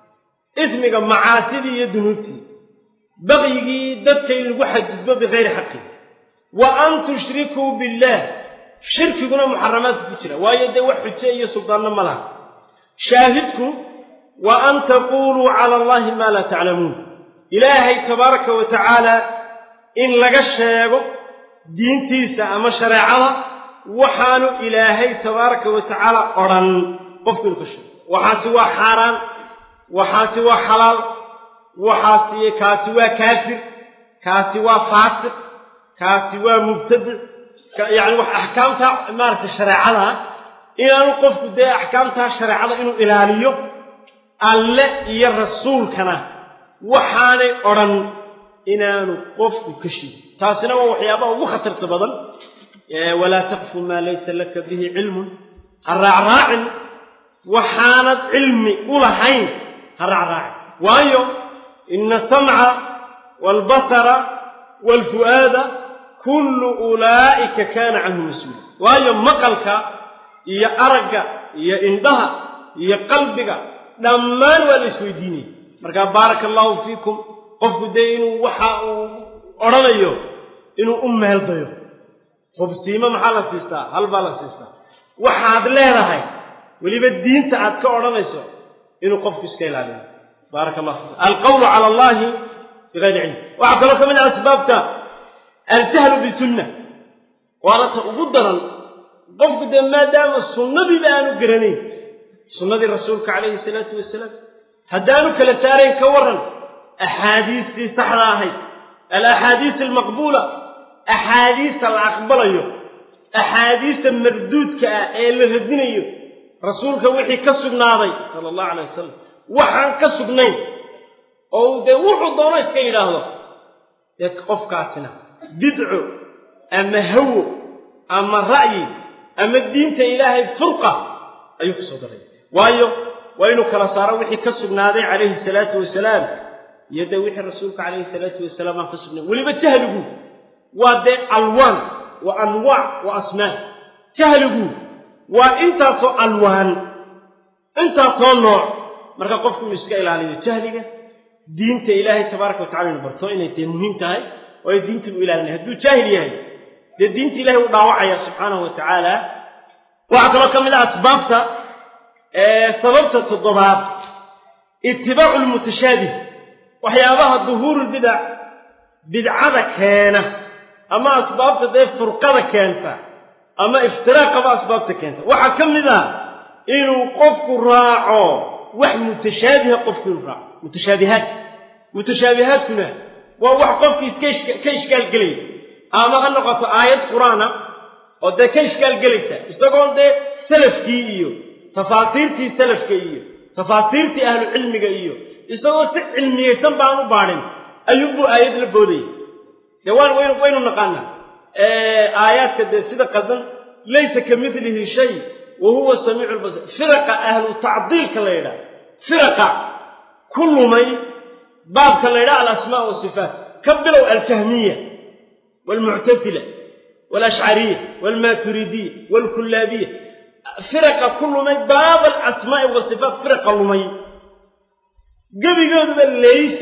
ismiga macaasidii iyo dunuubtii baqyigii dadka in lagu xadgudbo bikayri xaqi wa an tushrikuu billaah shirkiguna muxaramaadku ku jira waayo dee wax xujo iyo suldaanno ma laha shaahidku wa an taquuluu cala allahi maa laa taclamuun ilaahay tabaaraka wa tacaala in laga sheego diintiisa ama shareecada waxaanu ilaahay tabaaraka wa tacaala odhan qofku inuu ka sheego waxaasi waa xaaraan waxaasi waa xalaal waxaasi kaasi waa kaafir kaasi waa faasiq kaasi waa mubtadic yacni wax axkaamta maaragtay shareecada inaanu qofku dee axkaamtaa shareecada inuu ilaaliyo alle iyo rasuulkana waxaanay odhan inaanu qofku ka sheegin taasina waa waxyaabaha ugu khatarta badan walaa taqfu maa laysa laka bihi cilmun ha raacraacin waxaanad cilmi u lahayn ha raacraacin waayo ina asamca waalbasara waalfu'aada kullu ulaa'ika kaana canhu mas-uula waayo maqalka iyo aragga iyo indhaha iyo qalbiga dhammaan waa la isweydiinaya markaa baaraka allaahu fiikum qofku dee inuu waxa uu odhanayo inuu u meeldayo hubsiimo maxaa la siistaa hal baa la siistaa waxaad leedahay weliba diinta aad ka odhanayso inuu qofku iska ilaaliyo baaraka allah fiikum alqawlu cala allahi bigayri cilm waxaa kaloo ka mid ah asbaabta aljahlu bisunna waana ta ugu daran qofku dee maadaama sunnadiiba aanu garanayn sunnadii rasuulka calayhi salaatu wasalaam haddaanu kala saarayn ka warran axaadiistii saxda ahayd alaxaadiis almaqbuula axaadiista la aqbalayo axaadiista marduudka ah ee la radinayo rasuulka wixii ka sugnaaday sala allahu calay wasalam waxaan ka sugnayn oo dee wuxuu doono iska yidhaahdo dee qofkaasina bidco ama hawo ama ra'yi ama diinta ilaahay furqa ayuu ku soo daray waayo waa inuu kala saaro wixii ka sugnaaday calayhi salaatu wasalaam iyo dee wixii rasuulka calayhi salaatu wasalaam aan ka sugnayn weliba jahligu waa dee alwaan wa anwaac wa asmaa jahligu waa intaasoo alwaan intaasoo nooc marka qofku inuu iska ilaaliyo jahliga diinta ilaahay tabaaraka watacala inu barto inay dee muhiim tahay oo ay diintii u ilaalinay hadduu jaahil yahay dee diinta ilahay u dhaawacaya subxaanahu wa tacaala waxaa kaloo ka mid ah asbaabta sababta toddobaad itibaacu lmutashaabih waxyaabaha duhuurulbidac bidcada keena ama asbaabta dee furqada keenta ama iftiraaqaba asbaabta keenta waxaa ka mid ah inuu qofku raaco wax mutashaabiha qofku inuu raaco mutashaabihaad mutashaabihaadkuna waa wax qofkii iska ishkaalgelaya ama ha noqoto aayad qur-aana oo dee ka ishkaalgelaysa isagoon dee salafkii iyo tafaasiirtii salafka iyo tafaasiirtii ahlu cilmiga iyo isagoo si cilmiyeysan baan u baadhin ayuunbuu aayad la boodaya dee waan waynu waynu naqaanaa aayaadka dee sida qadan laysa ka midlihi shay wa huwa samiicu lbasir firaqa ahlu tacdiilka la yidhaha firaqa ku lumay baabka la yidhaha alasmaa wasifaat ka bilow aljahmiya waalmuctasila والأشعرية والماتريدية والكلابية فرق كل من باب الأسماء والصفات فرق لمي قبل قبل ليس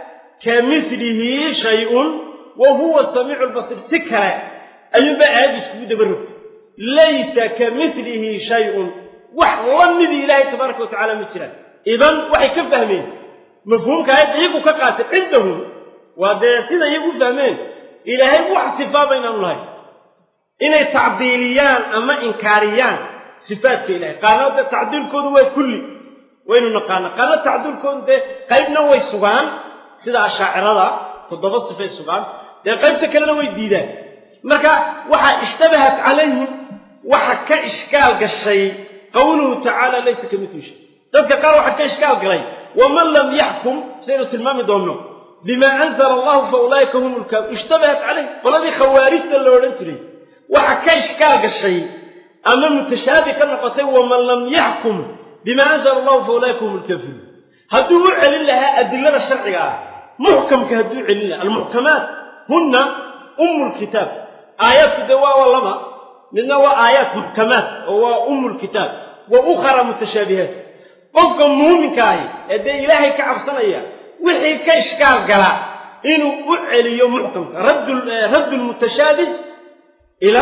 كمثله شيء وهو السميع البصير سكرة أي بقى كود برفت ليس كمثله شيء وحلم ذي الله تبارك وتعالى مثلا إذن وحي كفهمين مفهوم كهذا يقول كقاتل عندهم وهذا سيدا يقول فهمين إلهي واحتفا بين الله inay tacdiiliyaan ama inkaariyaan sifaadka ilahay qaarna dee tacdiilkoodu waa kulli waynu naqaana qaarna tacdiilkoodu dee qaybna way sugaan sida ashaacirada toddoba sifay sugaan dee qaybta kalena way diidaan marka waxaa ishtabahat calayhim waxa ka ishkaal gashay qowluhu tacaala laysa ka mitli shay dadka qaar waxaa ka ishkaal galay waman lam yaxkum saynu tilmaami doonno bima anzala allahu fa ulaa'ika hum lkaafir ishtabahat calayhim qoladii khawaarijta la odhan jiray waxa ka ishkaal gashay ama mutashaabi ka noqotay waman lam yaxkum bima anzala allahu fa ulaa'ika hum lkaafiruun hadduu u celin lahaa adilada sharciga ah muxkamka hadduu celin lahaa almuxkamaat hunna umu lkitaab aayaadku dee waa waa laba midna waa aayaat muxkamaat oo waa umu lkitaab wa ukhara mutashaabihaat qofka muuminka ahi ee dee ilaahay ka cabsanaya wixii ka ishkaal gala inuu u celiyo muxkamka raddu lmutashaabih إلى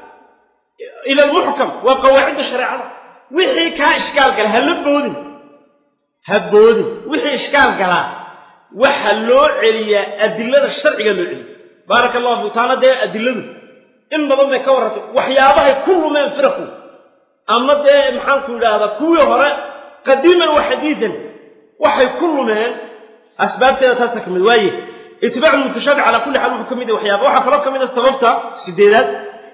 إلى المحكم وقواعد الشريعة وحي كا إشكال قال هل بودن هبودن وحي إشكال قال وحلو عليا أدلة الشرع قالوا عليا بارك الله فيك تعالى ده أدلة إن بضم كورة وحيابها كل ما يفرقوا أما ده محان كل هذا كوي هراء قديما وحديثا وحي كل ما أسباب تستكمل وايه اتباع المتشابه على كل حال وحكم ده وحيابه وحا كلام كميده سببته سديدات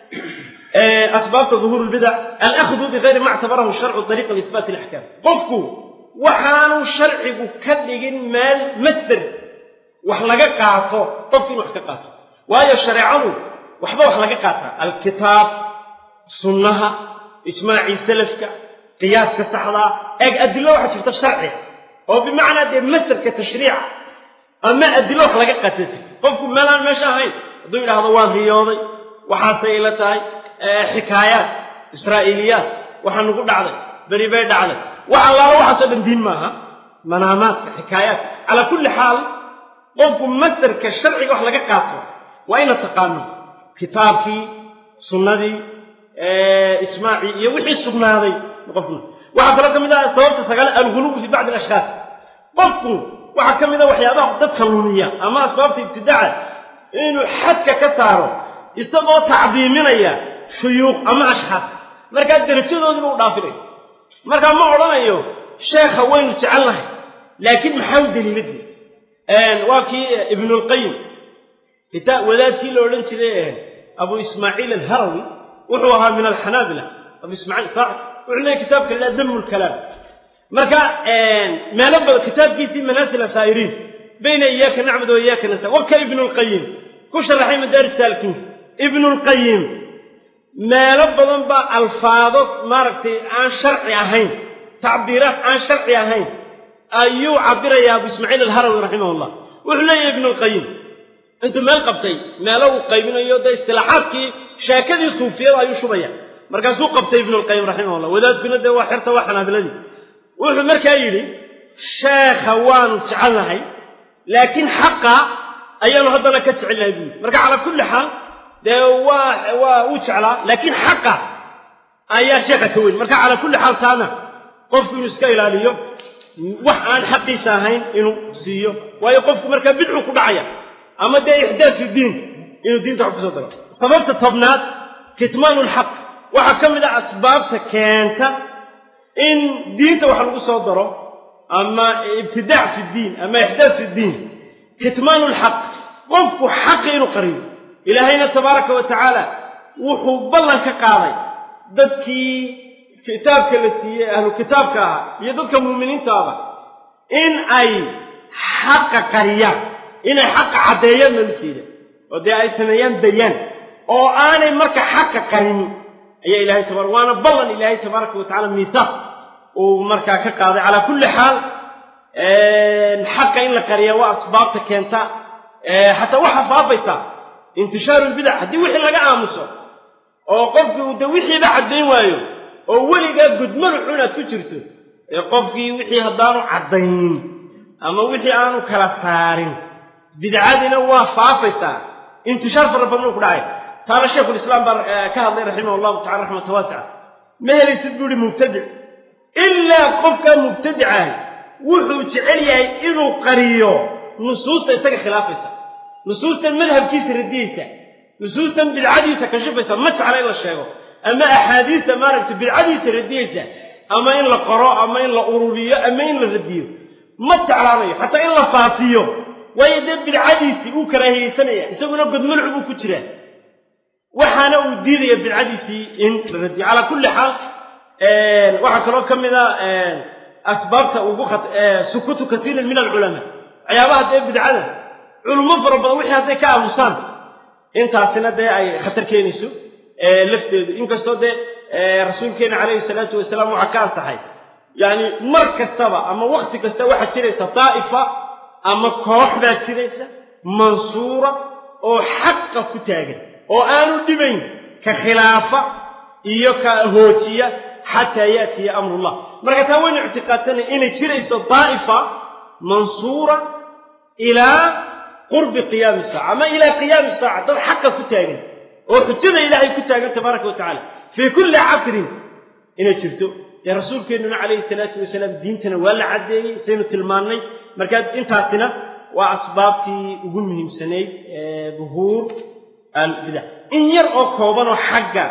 اسباب ظهور البدع الاخذ بغير ما اعتبره الشرع طريقا لاثبات الاحكام قفكو waxaanu sharcigu ka dhigin meel masder wax laga qaato qofki inuu wax ka qaato waayo shareecadu waxba wax laga qaataa alkitaab sunnaha ijmaacii salafka qiyaaska saxdaa eeg adilo waxaa jirta sharci oo bimacnaa dee masderka tashriica ama adilo wax laga qaata jirta qofku meelaan meesha ahayn hadduu yidhaahdo waan riyooday waxaasay ila tahay xikaayaat israa'iiliyaat waxaa nagu dhacday beri bay dhacday wax allaala waxaasoo dhan diin maaha manaamaadka xikaayaat calaa kulli xaal qofku masarka sharciga wax laga qaato waa ina taqaano kitaabkii sunnadii ijmaacii iyo wixii sugnaaday qofku waxaa kaloo ka mid ah sababta sagaal alguluw fi bacdi alashkhaas qofku waxaa ka mid a waxyaabaha dadka lumiya ama asbaabta ibtidaaca inuu xadka ka saaro isagoo tacdiiminaya shuyuuq ama ashxaas markaa derajadoodiiba u dhaafinaya markaa ma odhanayo sheekha waynu jecelnahay laakiin maxaa u daliiladii waa kii ibnulqayim kitaab wadaadkii la odhan jiray abu ismaaciil alharawi wuxuu ahaa min alxanaabila abu ismaaciil saaxib wuxuu leeyahy kitaabka la damu lkalaam marka meelo badan kitaabkiisii manaasil asaa'iriin bayna iyaaka nacbud wa iyaaka nasta waka ibnulqayim ku sharaxay madaaris saalkiinka ibnulqayim meelo badan baa alfaado maaragtay aan sharci ahayn tacbiiraad aan sharci ahayn ayuu cabirayaa abu ismaaciil alharawi raximahullah wuxuu leeyahy ibnulqayim intuu meel qabtay meelo uu qaybinayo dee istilaaxaadkii sheekadii suufiyada ayuu shubaya markaasuu qabtay ibnulqayim raximahullah wadaadkuna dee waa xerta waa xanaabiladii wuxuu markaa yidhi sheekha waanu jecelnahay laakiin xaqa ayaanu haddana ka jecelnahay buu yidhi marka calaa kulli xaal dee waa waa uu jeclaa laakiin xaqa ayaa sheekha ka weyn marka calaa kulli xaal taana qofku inuu iska ilaaliyo wax aan xaqiisa ahayn inuu siiyo waayo qofku markaa bidcu ku dhacaya ama dee ixdaas fi diin inuu diinta wax kusoo daro sababta tobnaad kitmaanu lxaq waxaa ka mid ah asbaabta keenta in diinta wax lagu soo daro ama ibtidaac fi diin ama ixdaas fi diin kitmaanu lxaq qofku xaqi inuu qariyo ilaahayna tabaaraka wa tacaala wuxuu ballan ka qaaday dadkii kitaabka la siiyey ahlu kitaabka ahaa iyo dadka muuminiintaaba in ay xaqa qariyaan inay xaqa caddeeyaan baan ujeeda oo dee ay sameeyaan bayaan oo aanay marka xaqa qarinin ayaa ilahay tabar waana ballan ilaahay tabaaraka wa tacala miisaaq uu markaa ka qaaday calaa kulli xaal xaqa in la qariya waa asbaabta keenta xataa waxaa faabaysaa intishaaru lbidac haddii wixii laga aamuso oo qofkii uu de wixiiba caddayn waayo oo weligaa gudmadu xun aad ku jirto ee qofkii wixii haddaanu caddayn ama wixii aanu kala saarin bidcadina waa faafaysaa intishaar fara badan uu ku dhacay taana shaykhulislaam baa ka hadlay raximah allahu tacala raxmata waasica ma helaysid buu ihi mubtadic ilaa qofkaa mubtadicaah wuxuu jecel yahay inuu qariyo nusuusta isaga khilaafaysa nusuustan madhabkiisa radiyeysa nusuustan bidcadiisa kashifaysa ma jecla in la sheego ama axaadiista maaragtay bidcadiisa radiyeysa ama in la qoro ama in la ururiyo ama in la radiyo ma jeclaanayo xataa in la faafiyo waayo dee bidcadiisii uu karaahiyeysanaya isaguna godmulcu buu ku jiraa waxaana uu diidaya bidcadiisii in la radiyo calaa kulli xaal waxaa kaloo ka mid a asbaabta ugu sukutu katiirin min alculamaa waxyaabaha dee bidcada culummo fara badan wixii hadday ka aamusaan intaasina dee ay khatar keenayso lafteedu inkastoo dee rasuulkeena calayhi salaatu wasalaam waxaa ka antaxay yacni mar kastaba ama wakhti kasta waxaa jiraysa daa'ifa ama koox baa jiraysa mansuura oo xaqa ku taagan oo aanu dhibayn ka khilaafa iyo ka hoojiya xataa yaatiya amrullah marka taa waynu ictiqaadsanay inay jirayso daa'ifa mansuura ilaa qurbi qiyaami saaca ama ilaa qiyaami saaca dad xaqa ku taagan oo xujada ilaahay ku taagan tabaaraka wa tacala fii kulli casrin inay jirto dee rasuulkeennuna calayhi salaatu wasalaam diintana waa la caddeeyey saynu tilmaannay markaa intaasina waa asbaabtii ugu muhiimsanayd buhuur albidac in yar oo koobanoo xagga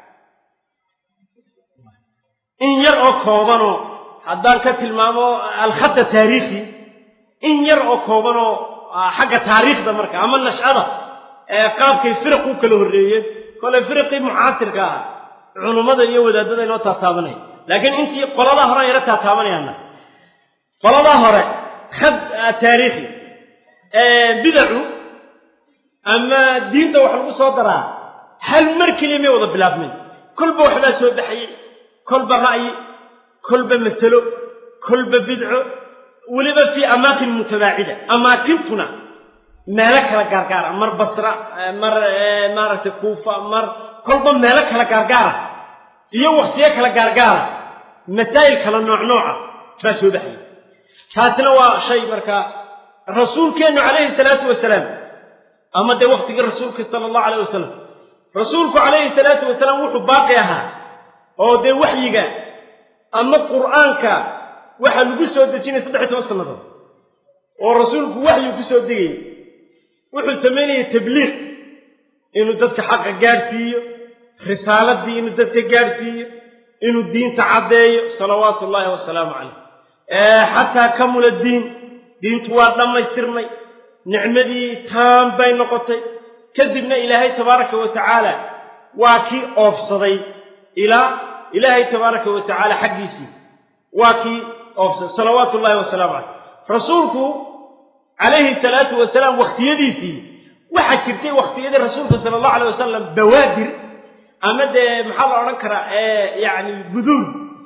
in yar oo koobanoo haddaan ka tilmaamo alkhadda taariikhi in yar oo koobanoo xagga taariikhda marka ama nashcada qaabkay firaq u kala horreeyeen kole firaqii mucaasirka ah culummada iyo wadaadada inoo taataabanaya laakiin intii qoladaa hore yaro taataabanayaana qoladaa hore khad taariikhi bidacu ama diinta wax lagu soo daraa hal mar keliya may wada bilaabmin kolba waxbaa soo baxayey kolba ra'yi kolba masalo kolba bidco weliba fii amaakin mutabaacida amaakintuna meelo kala gaargaara mar basra mar maaragtay kuufa mar kolba meelo kala gaargaara iyo wakhtiyo kala gaargaara masaa'il kala nooc nooca baa soo baxayay taasina waa shay markaa rasuulkeennu calayhi salaatu wasalaam ama dee wakhtigii rasuulka sala allahu alayh wasalam rasuulku calayhi salaatu wasalaam wuxuu baaqi ahaa oo dee waxyiga ama qur'aanka waxaa lagu soo dejinaya saddex iyo toban sannadood oo rasuulku waxyu ku soo degayay wuxuu samaynayay tabliiq inuu dadka xaqa gaadhsiiyo risaaladii inuu dadka gaadhsiiyo inuu diinta caddeeyo salawaatu ullaahi wasalaamu calayh xataa kamula diin diintu waa dhammaystirmay nicmadii taan bay noqotay kadibna ilaahay tabaaraka wa tacaala waa kii oofsaday ilaa ilaahay tabaaraka wa tacaala xaggiisii waa kii oofsaday salawaatu ullahi wasalaamu calayh rasuulku calayhi salaatu wasalaam wakhtiyadiisii waxaa jirtay wakhtiyadii rasuulka sala allahu alay wasalam bawaadir ama dee maxaa la odhan karaa yacni guduud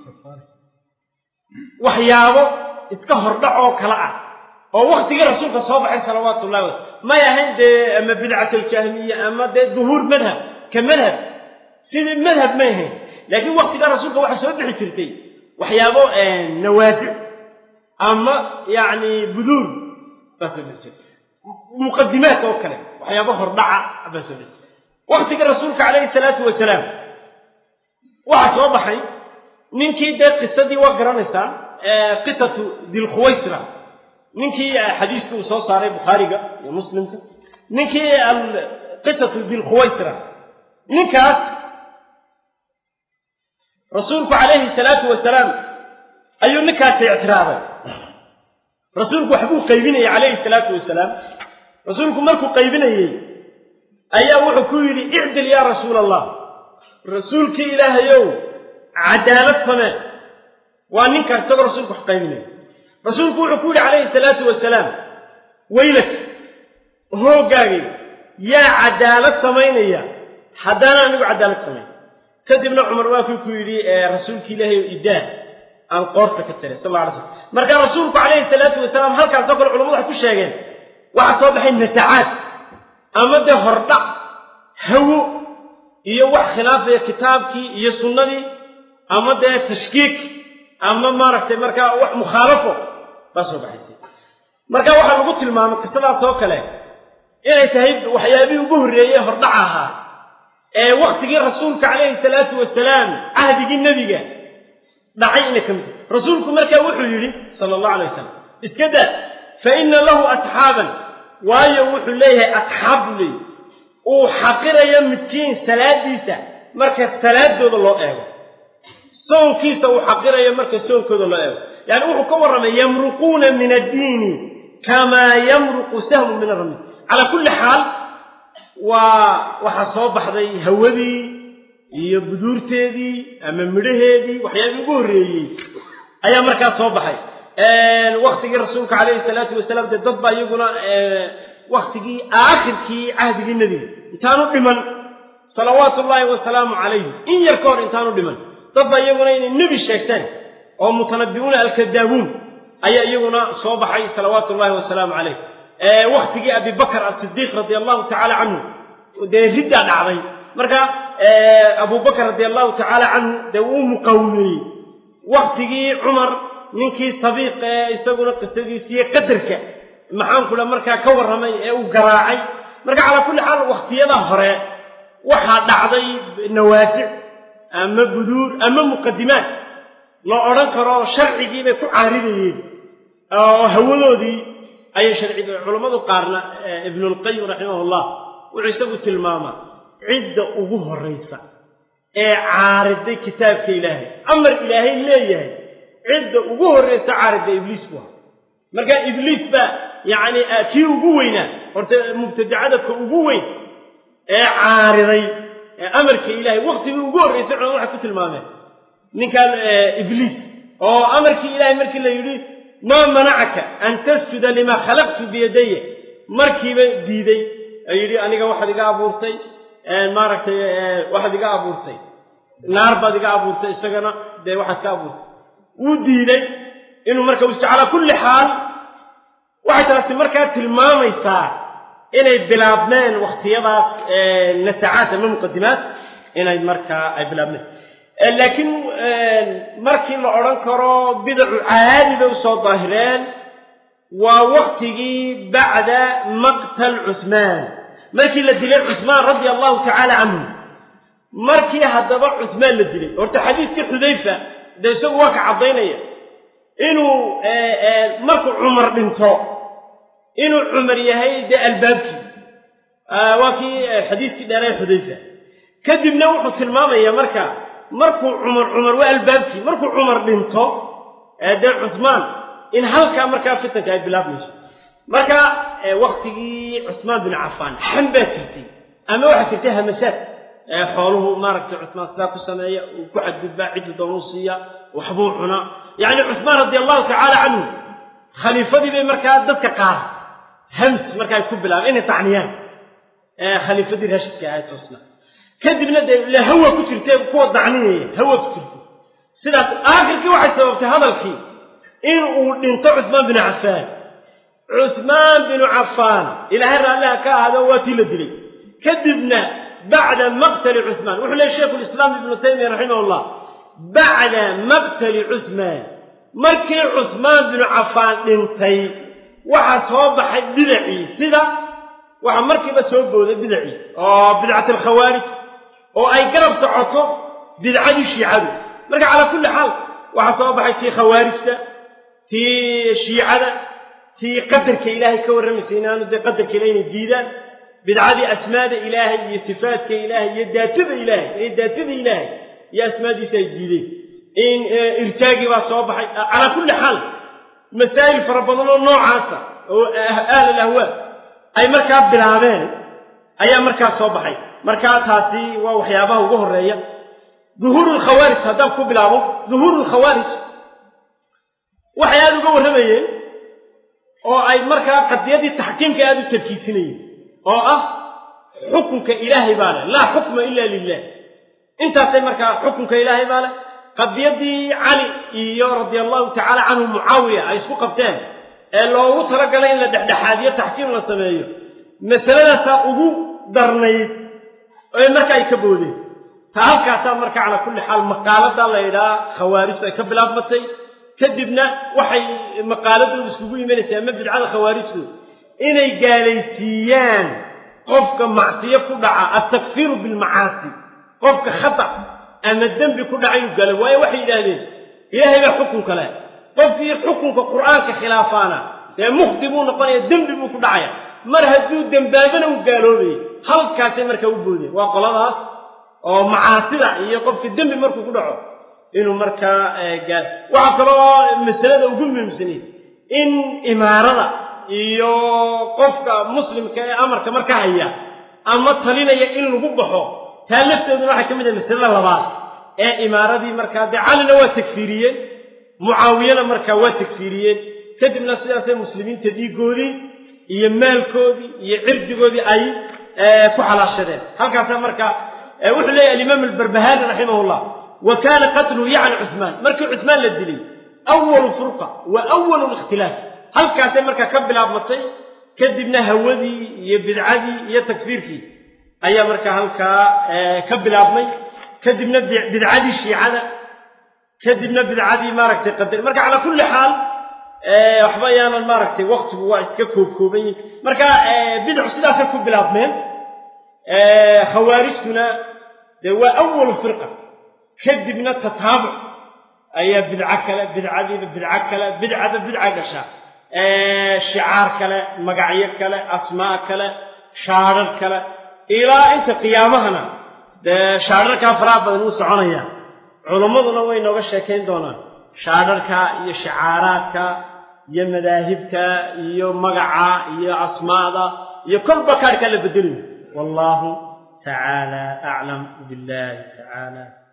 waxyaabo iska hordhac oo kale ah oo waktigii rasuulka soo baxay salawaatu ullahi wa may ahayn dee ama bidcat aljahmiya ama dee duhuur madhab ka madhab sidii madhab may ahayn laakiin waktigaa rasuulka waxaa soo bixi jirtay waxyaabo nawaadic ama yacni buduur baa soo bixi jirtay muqadimaat oo kale waxyaabo hordhaca baa soo bixi waktiga rasuulka calayhi salaatu wasalaam waxaa soo baxay ninkii dee qisadii waa garanaysaa qisatu dilkhuwaysra ninkii xadiiska uu soo saaray bukhaariga iyo muslimka ninkii qisatu dilkhuwaysra ninkaas rasuulku calayhi salaatu wasalaam ayuu ninkaasi ictiraaday rasuulku waxbuu qaybinayay calayhi salaatu wasalaam rasuulku markuu qaybinayey ayaa wuxuu ku yidhi icdil yaa rasuula allah rasuulkii ilaahayow cadaalad samee waa ninkaas isagoo rasuulku wax qaybinaya rasuulku wuxuu ku yidhi calayhi salaatu wasalaam weylak hooggaagay yaa cadaalad samaynaya haddana anigu cadaalad samayn kadibna cumar waa kii ku yidhi rasuulki ilaahayow idaa aan qoorta ka tiray sal alla alay slam marka rasuulku calayhi salaatu wasalaam halkaasoo kale culamadu waxay ku sheegeen waxaa soo baxay nasacaad ama dee hordhac hawo iyo wax khilaafaya kitaabkii iyo sunnadii ama dee tashkiik ama maaragtay markaa wax mukhaalafo baa soo baxaysay marka waxaa lagu tilmaamay qisadaas oo kale inay tahay waxyaabihii ugu horreeyey hordhac ahaa ee waktigii rasuulka calayhi salaatu wasalaam cahdigii nebiga dhacay inay ka mid tahay rasuulku markaa wuxuu yidhi sala allahu alay wasalam iska daa fa inna lahu asxaaban waayo wuxuu leeyahay asxaab buu leeyahy uu xaqirayo midkiin salaadiisa marka salaadooda loo eego soonkiisa uu xaqirayo marka soonkooda loo eego yani wuxuu ka warramay yamruquuna min addiini kamaa yamruqu sahmu min arami calaa kulli xaal waa waxaa soo baxday hawadii iyo buduurteedii ama midhaheedii waxyaabihii ugu horreeyey ayaa markaa soo baxay waktigii rasuulka calayhi salaatu wasalaam dee dad baa iyaguna waktigii aakhirkii cahdigii nebiga intaanu dhiman salawaatu ullaahi wasalaamu calayhi in yar ka hor intaanu dhiman dad baa iyaguna inay nebi sheegteen oo mutanabbi'uuna alkadaabuun ayaa iyaguna soo baxay salawaatu ullahi wasalaamu calayh waktigii abibakar asidiiq radia allahu tacaala canhu dee riddaa dhacday marka abubakar radia allahu tacaala canhu dee wuu muqawmeeyey waktigii cumar ninkii sabiiq ee isaguna qisadiisiiyo qadarka maxaankula markaa ka warramay ee uu garaacay marka calaa kulli xaal wakhtiyada hore waxaa dhacday nawaasic ama buduur ama muqadimaat la odhan karo sharcigii bay ku caaridayeen oo hawadoodii ayay sharci culammadu qaarna ibnulqayim raximahullah wuxuu isagu tilmaamaa cidda ugu horraysa ee caariday kitaabka ilaahay amar ilaahay leeyahay cidda ugu horraysa caaridda ibliis bu aha marka ibliis baa yacni kii ugu weynaa horta mubtadacada ka ugu weyn ee caariday ee amarka ilaahay waktigii ugu horraysay culamadu waxay ku tilmaameen ninkan ibliis oo amarkii ilaahay markii la yidhi maa manacaka an tasjuda limaa khalaqtu biyadaya markiiba diiday ee yidhi aniga waxaad iga abuurtay maaragtay waxaad iga abuurtay naar baad iga abuurtay isagana dee waxaad ka abuurtay wuu diiday inuu marka us calaa kulli xaal waxay taasi markaa tilmaamaysaa inay bilaabmeen wakhtiyadaas nasacaat ama muqadimaat inay markaa ay bilaabmeen laakiin markii la odhan karo bidacu caadi bay usoo daahireen waa waktigii bacda maqtal cuhmaan markii la dilay cuhmaan radia allahu tacaala canhu markii haddaba cuhmaan la dilay horta xadiiskii xudayfa dee isagu waa ka caddaynaya inuu markuu cumar dhinto inuu cumar yahay dee albaabkii waa kii xadiiskii dheeree xudayfa kadibna wuxuu tilmaamayaa marka markuu cumar cumar waa albaabkii markuu cumar dhinto dee cuhmaan in halkaa markaa fitanka ay bilaabmayso marka waktigii cuhmaan bin cafaan xam baa jirtay ama waxaa jirtay hamasaad xooluhu maaragtay cuhmaan sidaa ku sameeya uu ku xadgudbaa ciddu doonuu siiya waxbuu cunaa yacni cuhmaan radia allahu tacaala canhu khaliifadii bay markaa dadka qaar hams marka ay ku bilaabeen inay tacniyaan khaliifadii raashidka ahayd toosna kadibna dee ila hawa ku jirtee kuwa dacninaya hawa ku jirtay sidaas aakhirkii waxay sababtay hadalkii in uu dhinto cuhmaan binu cafaan cuhmaan binu cafaan ilaahay raalliha ka ahaado waa tii la dilay kadibna bacda maqtali cuhmaan wuxuu leehay shaykhu lislaam ibnu taymiya raximah llah bacda maqtali cuhmaan markii cuhmaan binu cafaan dhintay waxaa soo baxay bidacii sida waxaa markiiba soo booday bidacii oo bidcat alkhawaarij oo ay garab socoto bidcadii shiicadu marka calaa kulli xaal waxaa soo baxay tii khawaarijta tii shiicada tii qadarka ilaahay ka warramaysa inaanu dee qadarka ilahay inay diidaan bidcadii asmaada ilaahay iyo sifaadka ilaahay iyo daatada ilaahay iyo daatada ilaahay iyo asmaadiisa ay diideen in irjaagii baa soo baxay calaa kulli xaal masaa'il fara badan oo noocaasa oo ahl alahwaa ay markaa bilaabeen ayaa markaa soo baxay markaa taasi waa waxyaabaha ugu horeeya duhuuru lkhawaarij haddaan ku bilaabo duhuuru lkhawaarij waxay aada uga warramayeen oo ay markaa qadiyadii taxkiimka aada u tarkiisinayeen oo ah xukunka ilaahay baa leh laa xukma ila lilah intaasay markaa xukunka ilaahay baa leh qadiyadii cali iyo radia allahu tacaala canhu mucaawiya ay isku qabteen ee loogu talagalay in la dhexdhexaadiyo taxkiim la sameeyo masaladaasaa ugu darnayd ee marka ay ka boodeen ta halkaasaa marka calaa kulli xaal maqaalada la yidhaha khawaarijtu ay ka bilaabmatay kadibna waxay maqaaladooda iskugu imanaysaa ama bidcada khawaarijtu inay gaalaysiiyaan qofka macsiyo ku dhaca altakfiiru bilmacaasi qofka khata ama dembi ku dhacayuu gala waayo waxay yidhaahdeen ilaahay baa xukunka leh qofkii xukunka qur'aanka khilaafaana dee mukhti buu noqonaya dembi buu ku dhacaya mar hadduu dembaabana uu gaaloobayay halkaasay markaa u boodeen waa qoladaas oo macaasida iyo qofka dembi markuu ku dhaco inuu markaa gaal waxaa kaloo masalada ugu muhiimsanayd in imaarada iyo qofka muslimka ee amarka marka haya ama talinaya in lagu baxo taa lafteeduna waxay ka mid ahay masalada labaad ee imaaradii markaa dee calina waa takfiiriyeen mucaawiyana markaa waa takfiiriyeen kadibna sidaasay muslimiinta dhiigoodii iyo maalkoodii iyo cirdigoodii ay ku xalaashadeen halkaasaa markaa wuxuu leeyahy alimaam albarbahani raximah llah wa kaana qatluhu yacni cuhmaan markii cuhmaan la dilay awalu furqa wa awalu likhtilaaf halkaasay markaa ka bilaabmatay kadibna hawadii iyo bidcadii iyo takfiirkii ayaa markaa halkaa ka bilaabmay kadibna bidcadii shiicada kadibna bidcadii maaragtay qadar marka calaa kulli xaal waxba ayaanan maaragtay waktigu waa iska koobkooban yihin marka bidcu sidaasay ku bilaabmeen khawaarijtuna dee waa awalu firqa kadibna tataabuc ayaa bidco kale bidcadiiba bidco kale bidcada bidca gashaa shicaar kale magacyo kale asmaa kale shaadhar kale ilaa inta qiyaamahana dee shaadharkaa faraha badan uu soconaya culimmaduna way nooga sheekayn doonaan shaadharka iyo shicaaraadka iyo madaahibka iyo magaca iyo asmaada iyo kolba kaarhkaa la bedelayo wallahu tacaala aclam billahi tacaala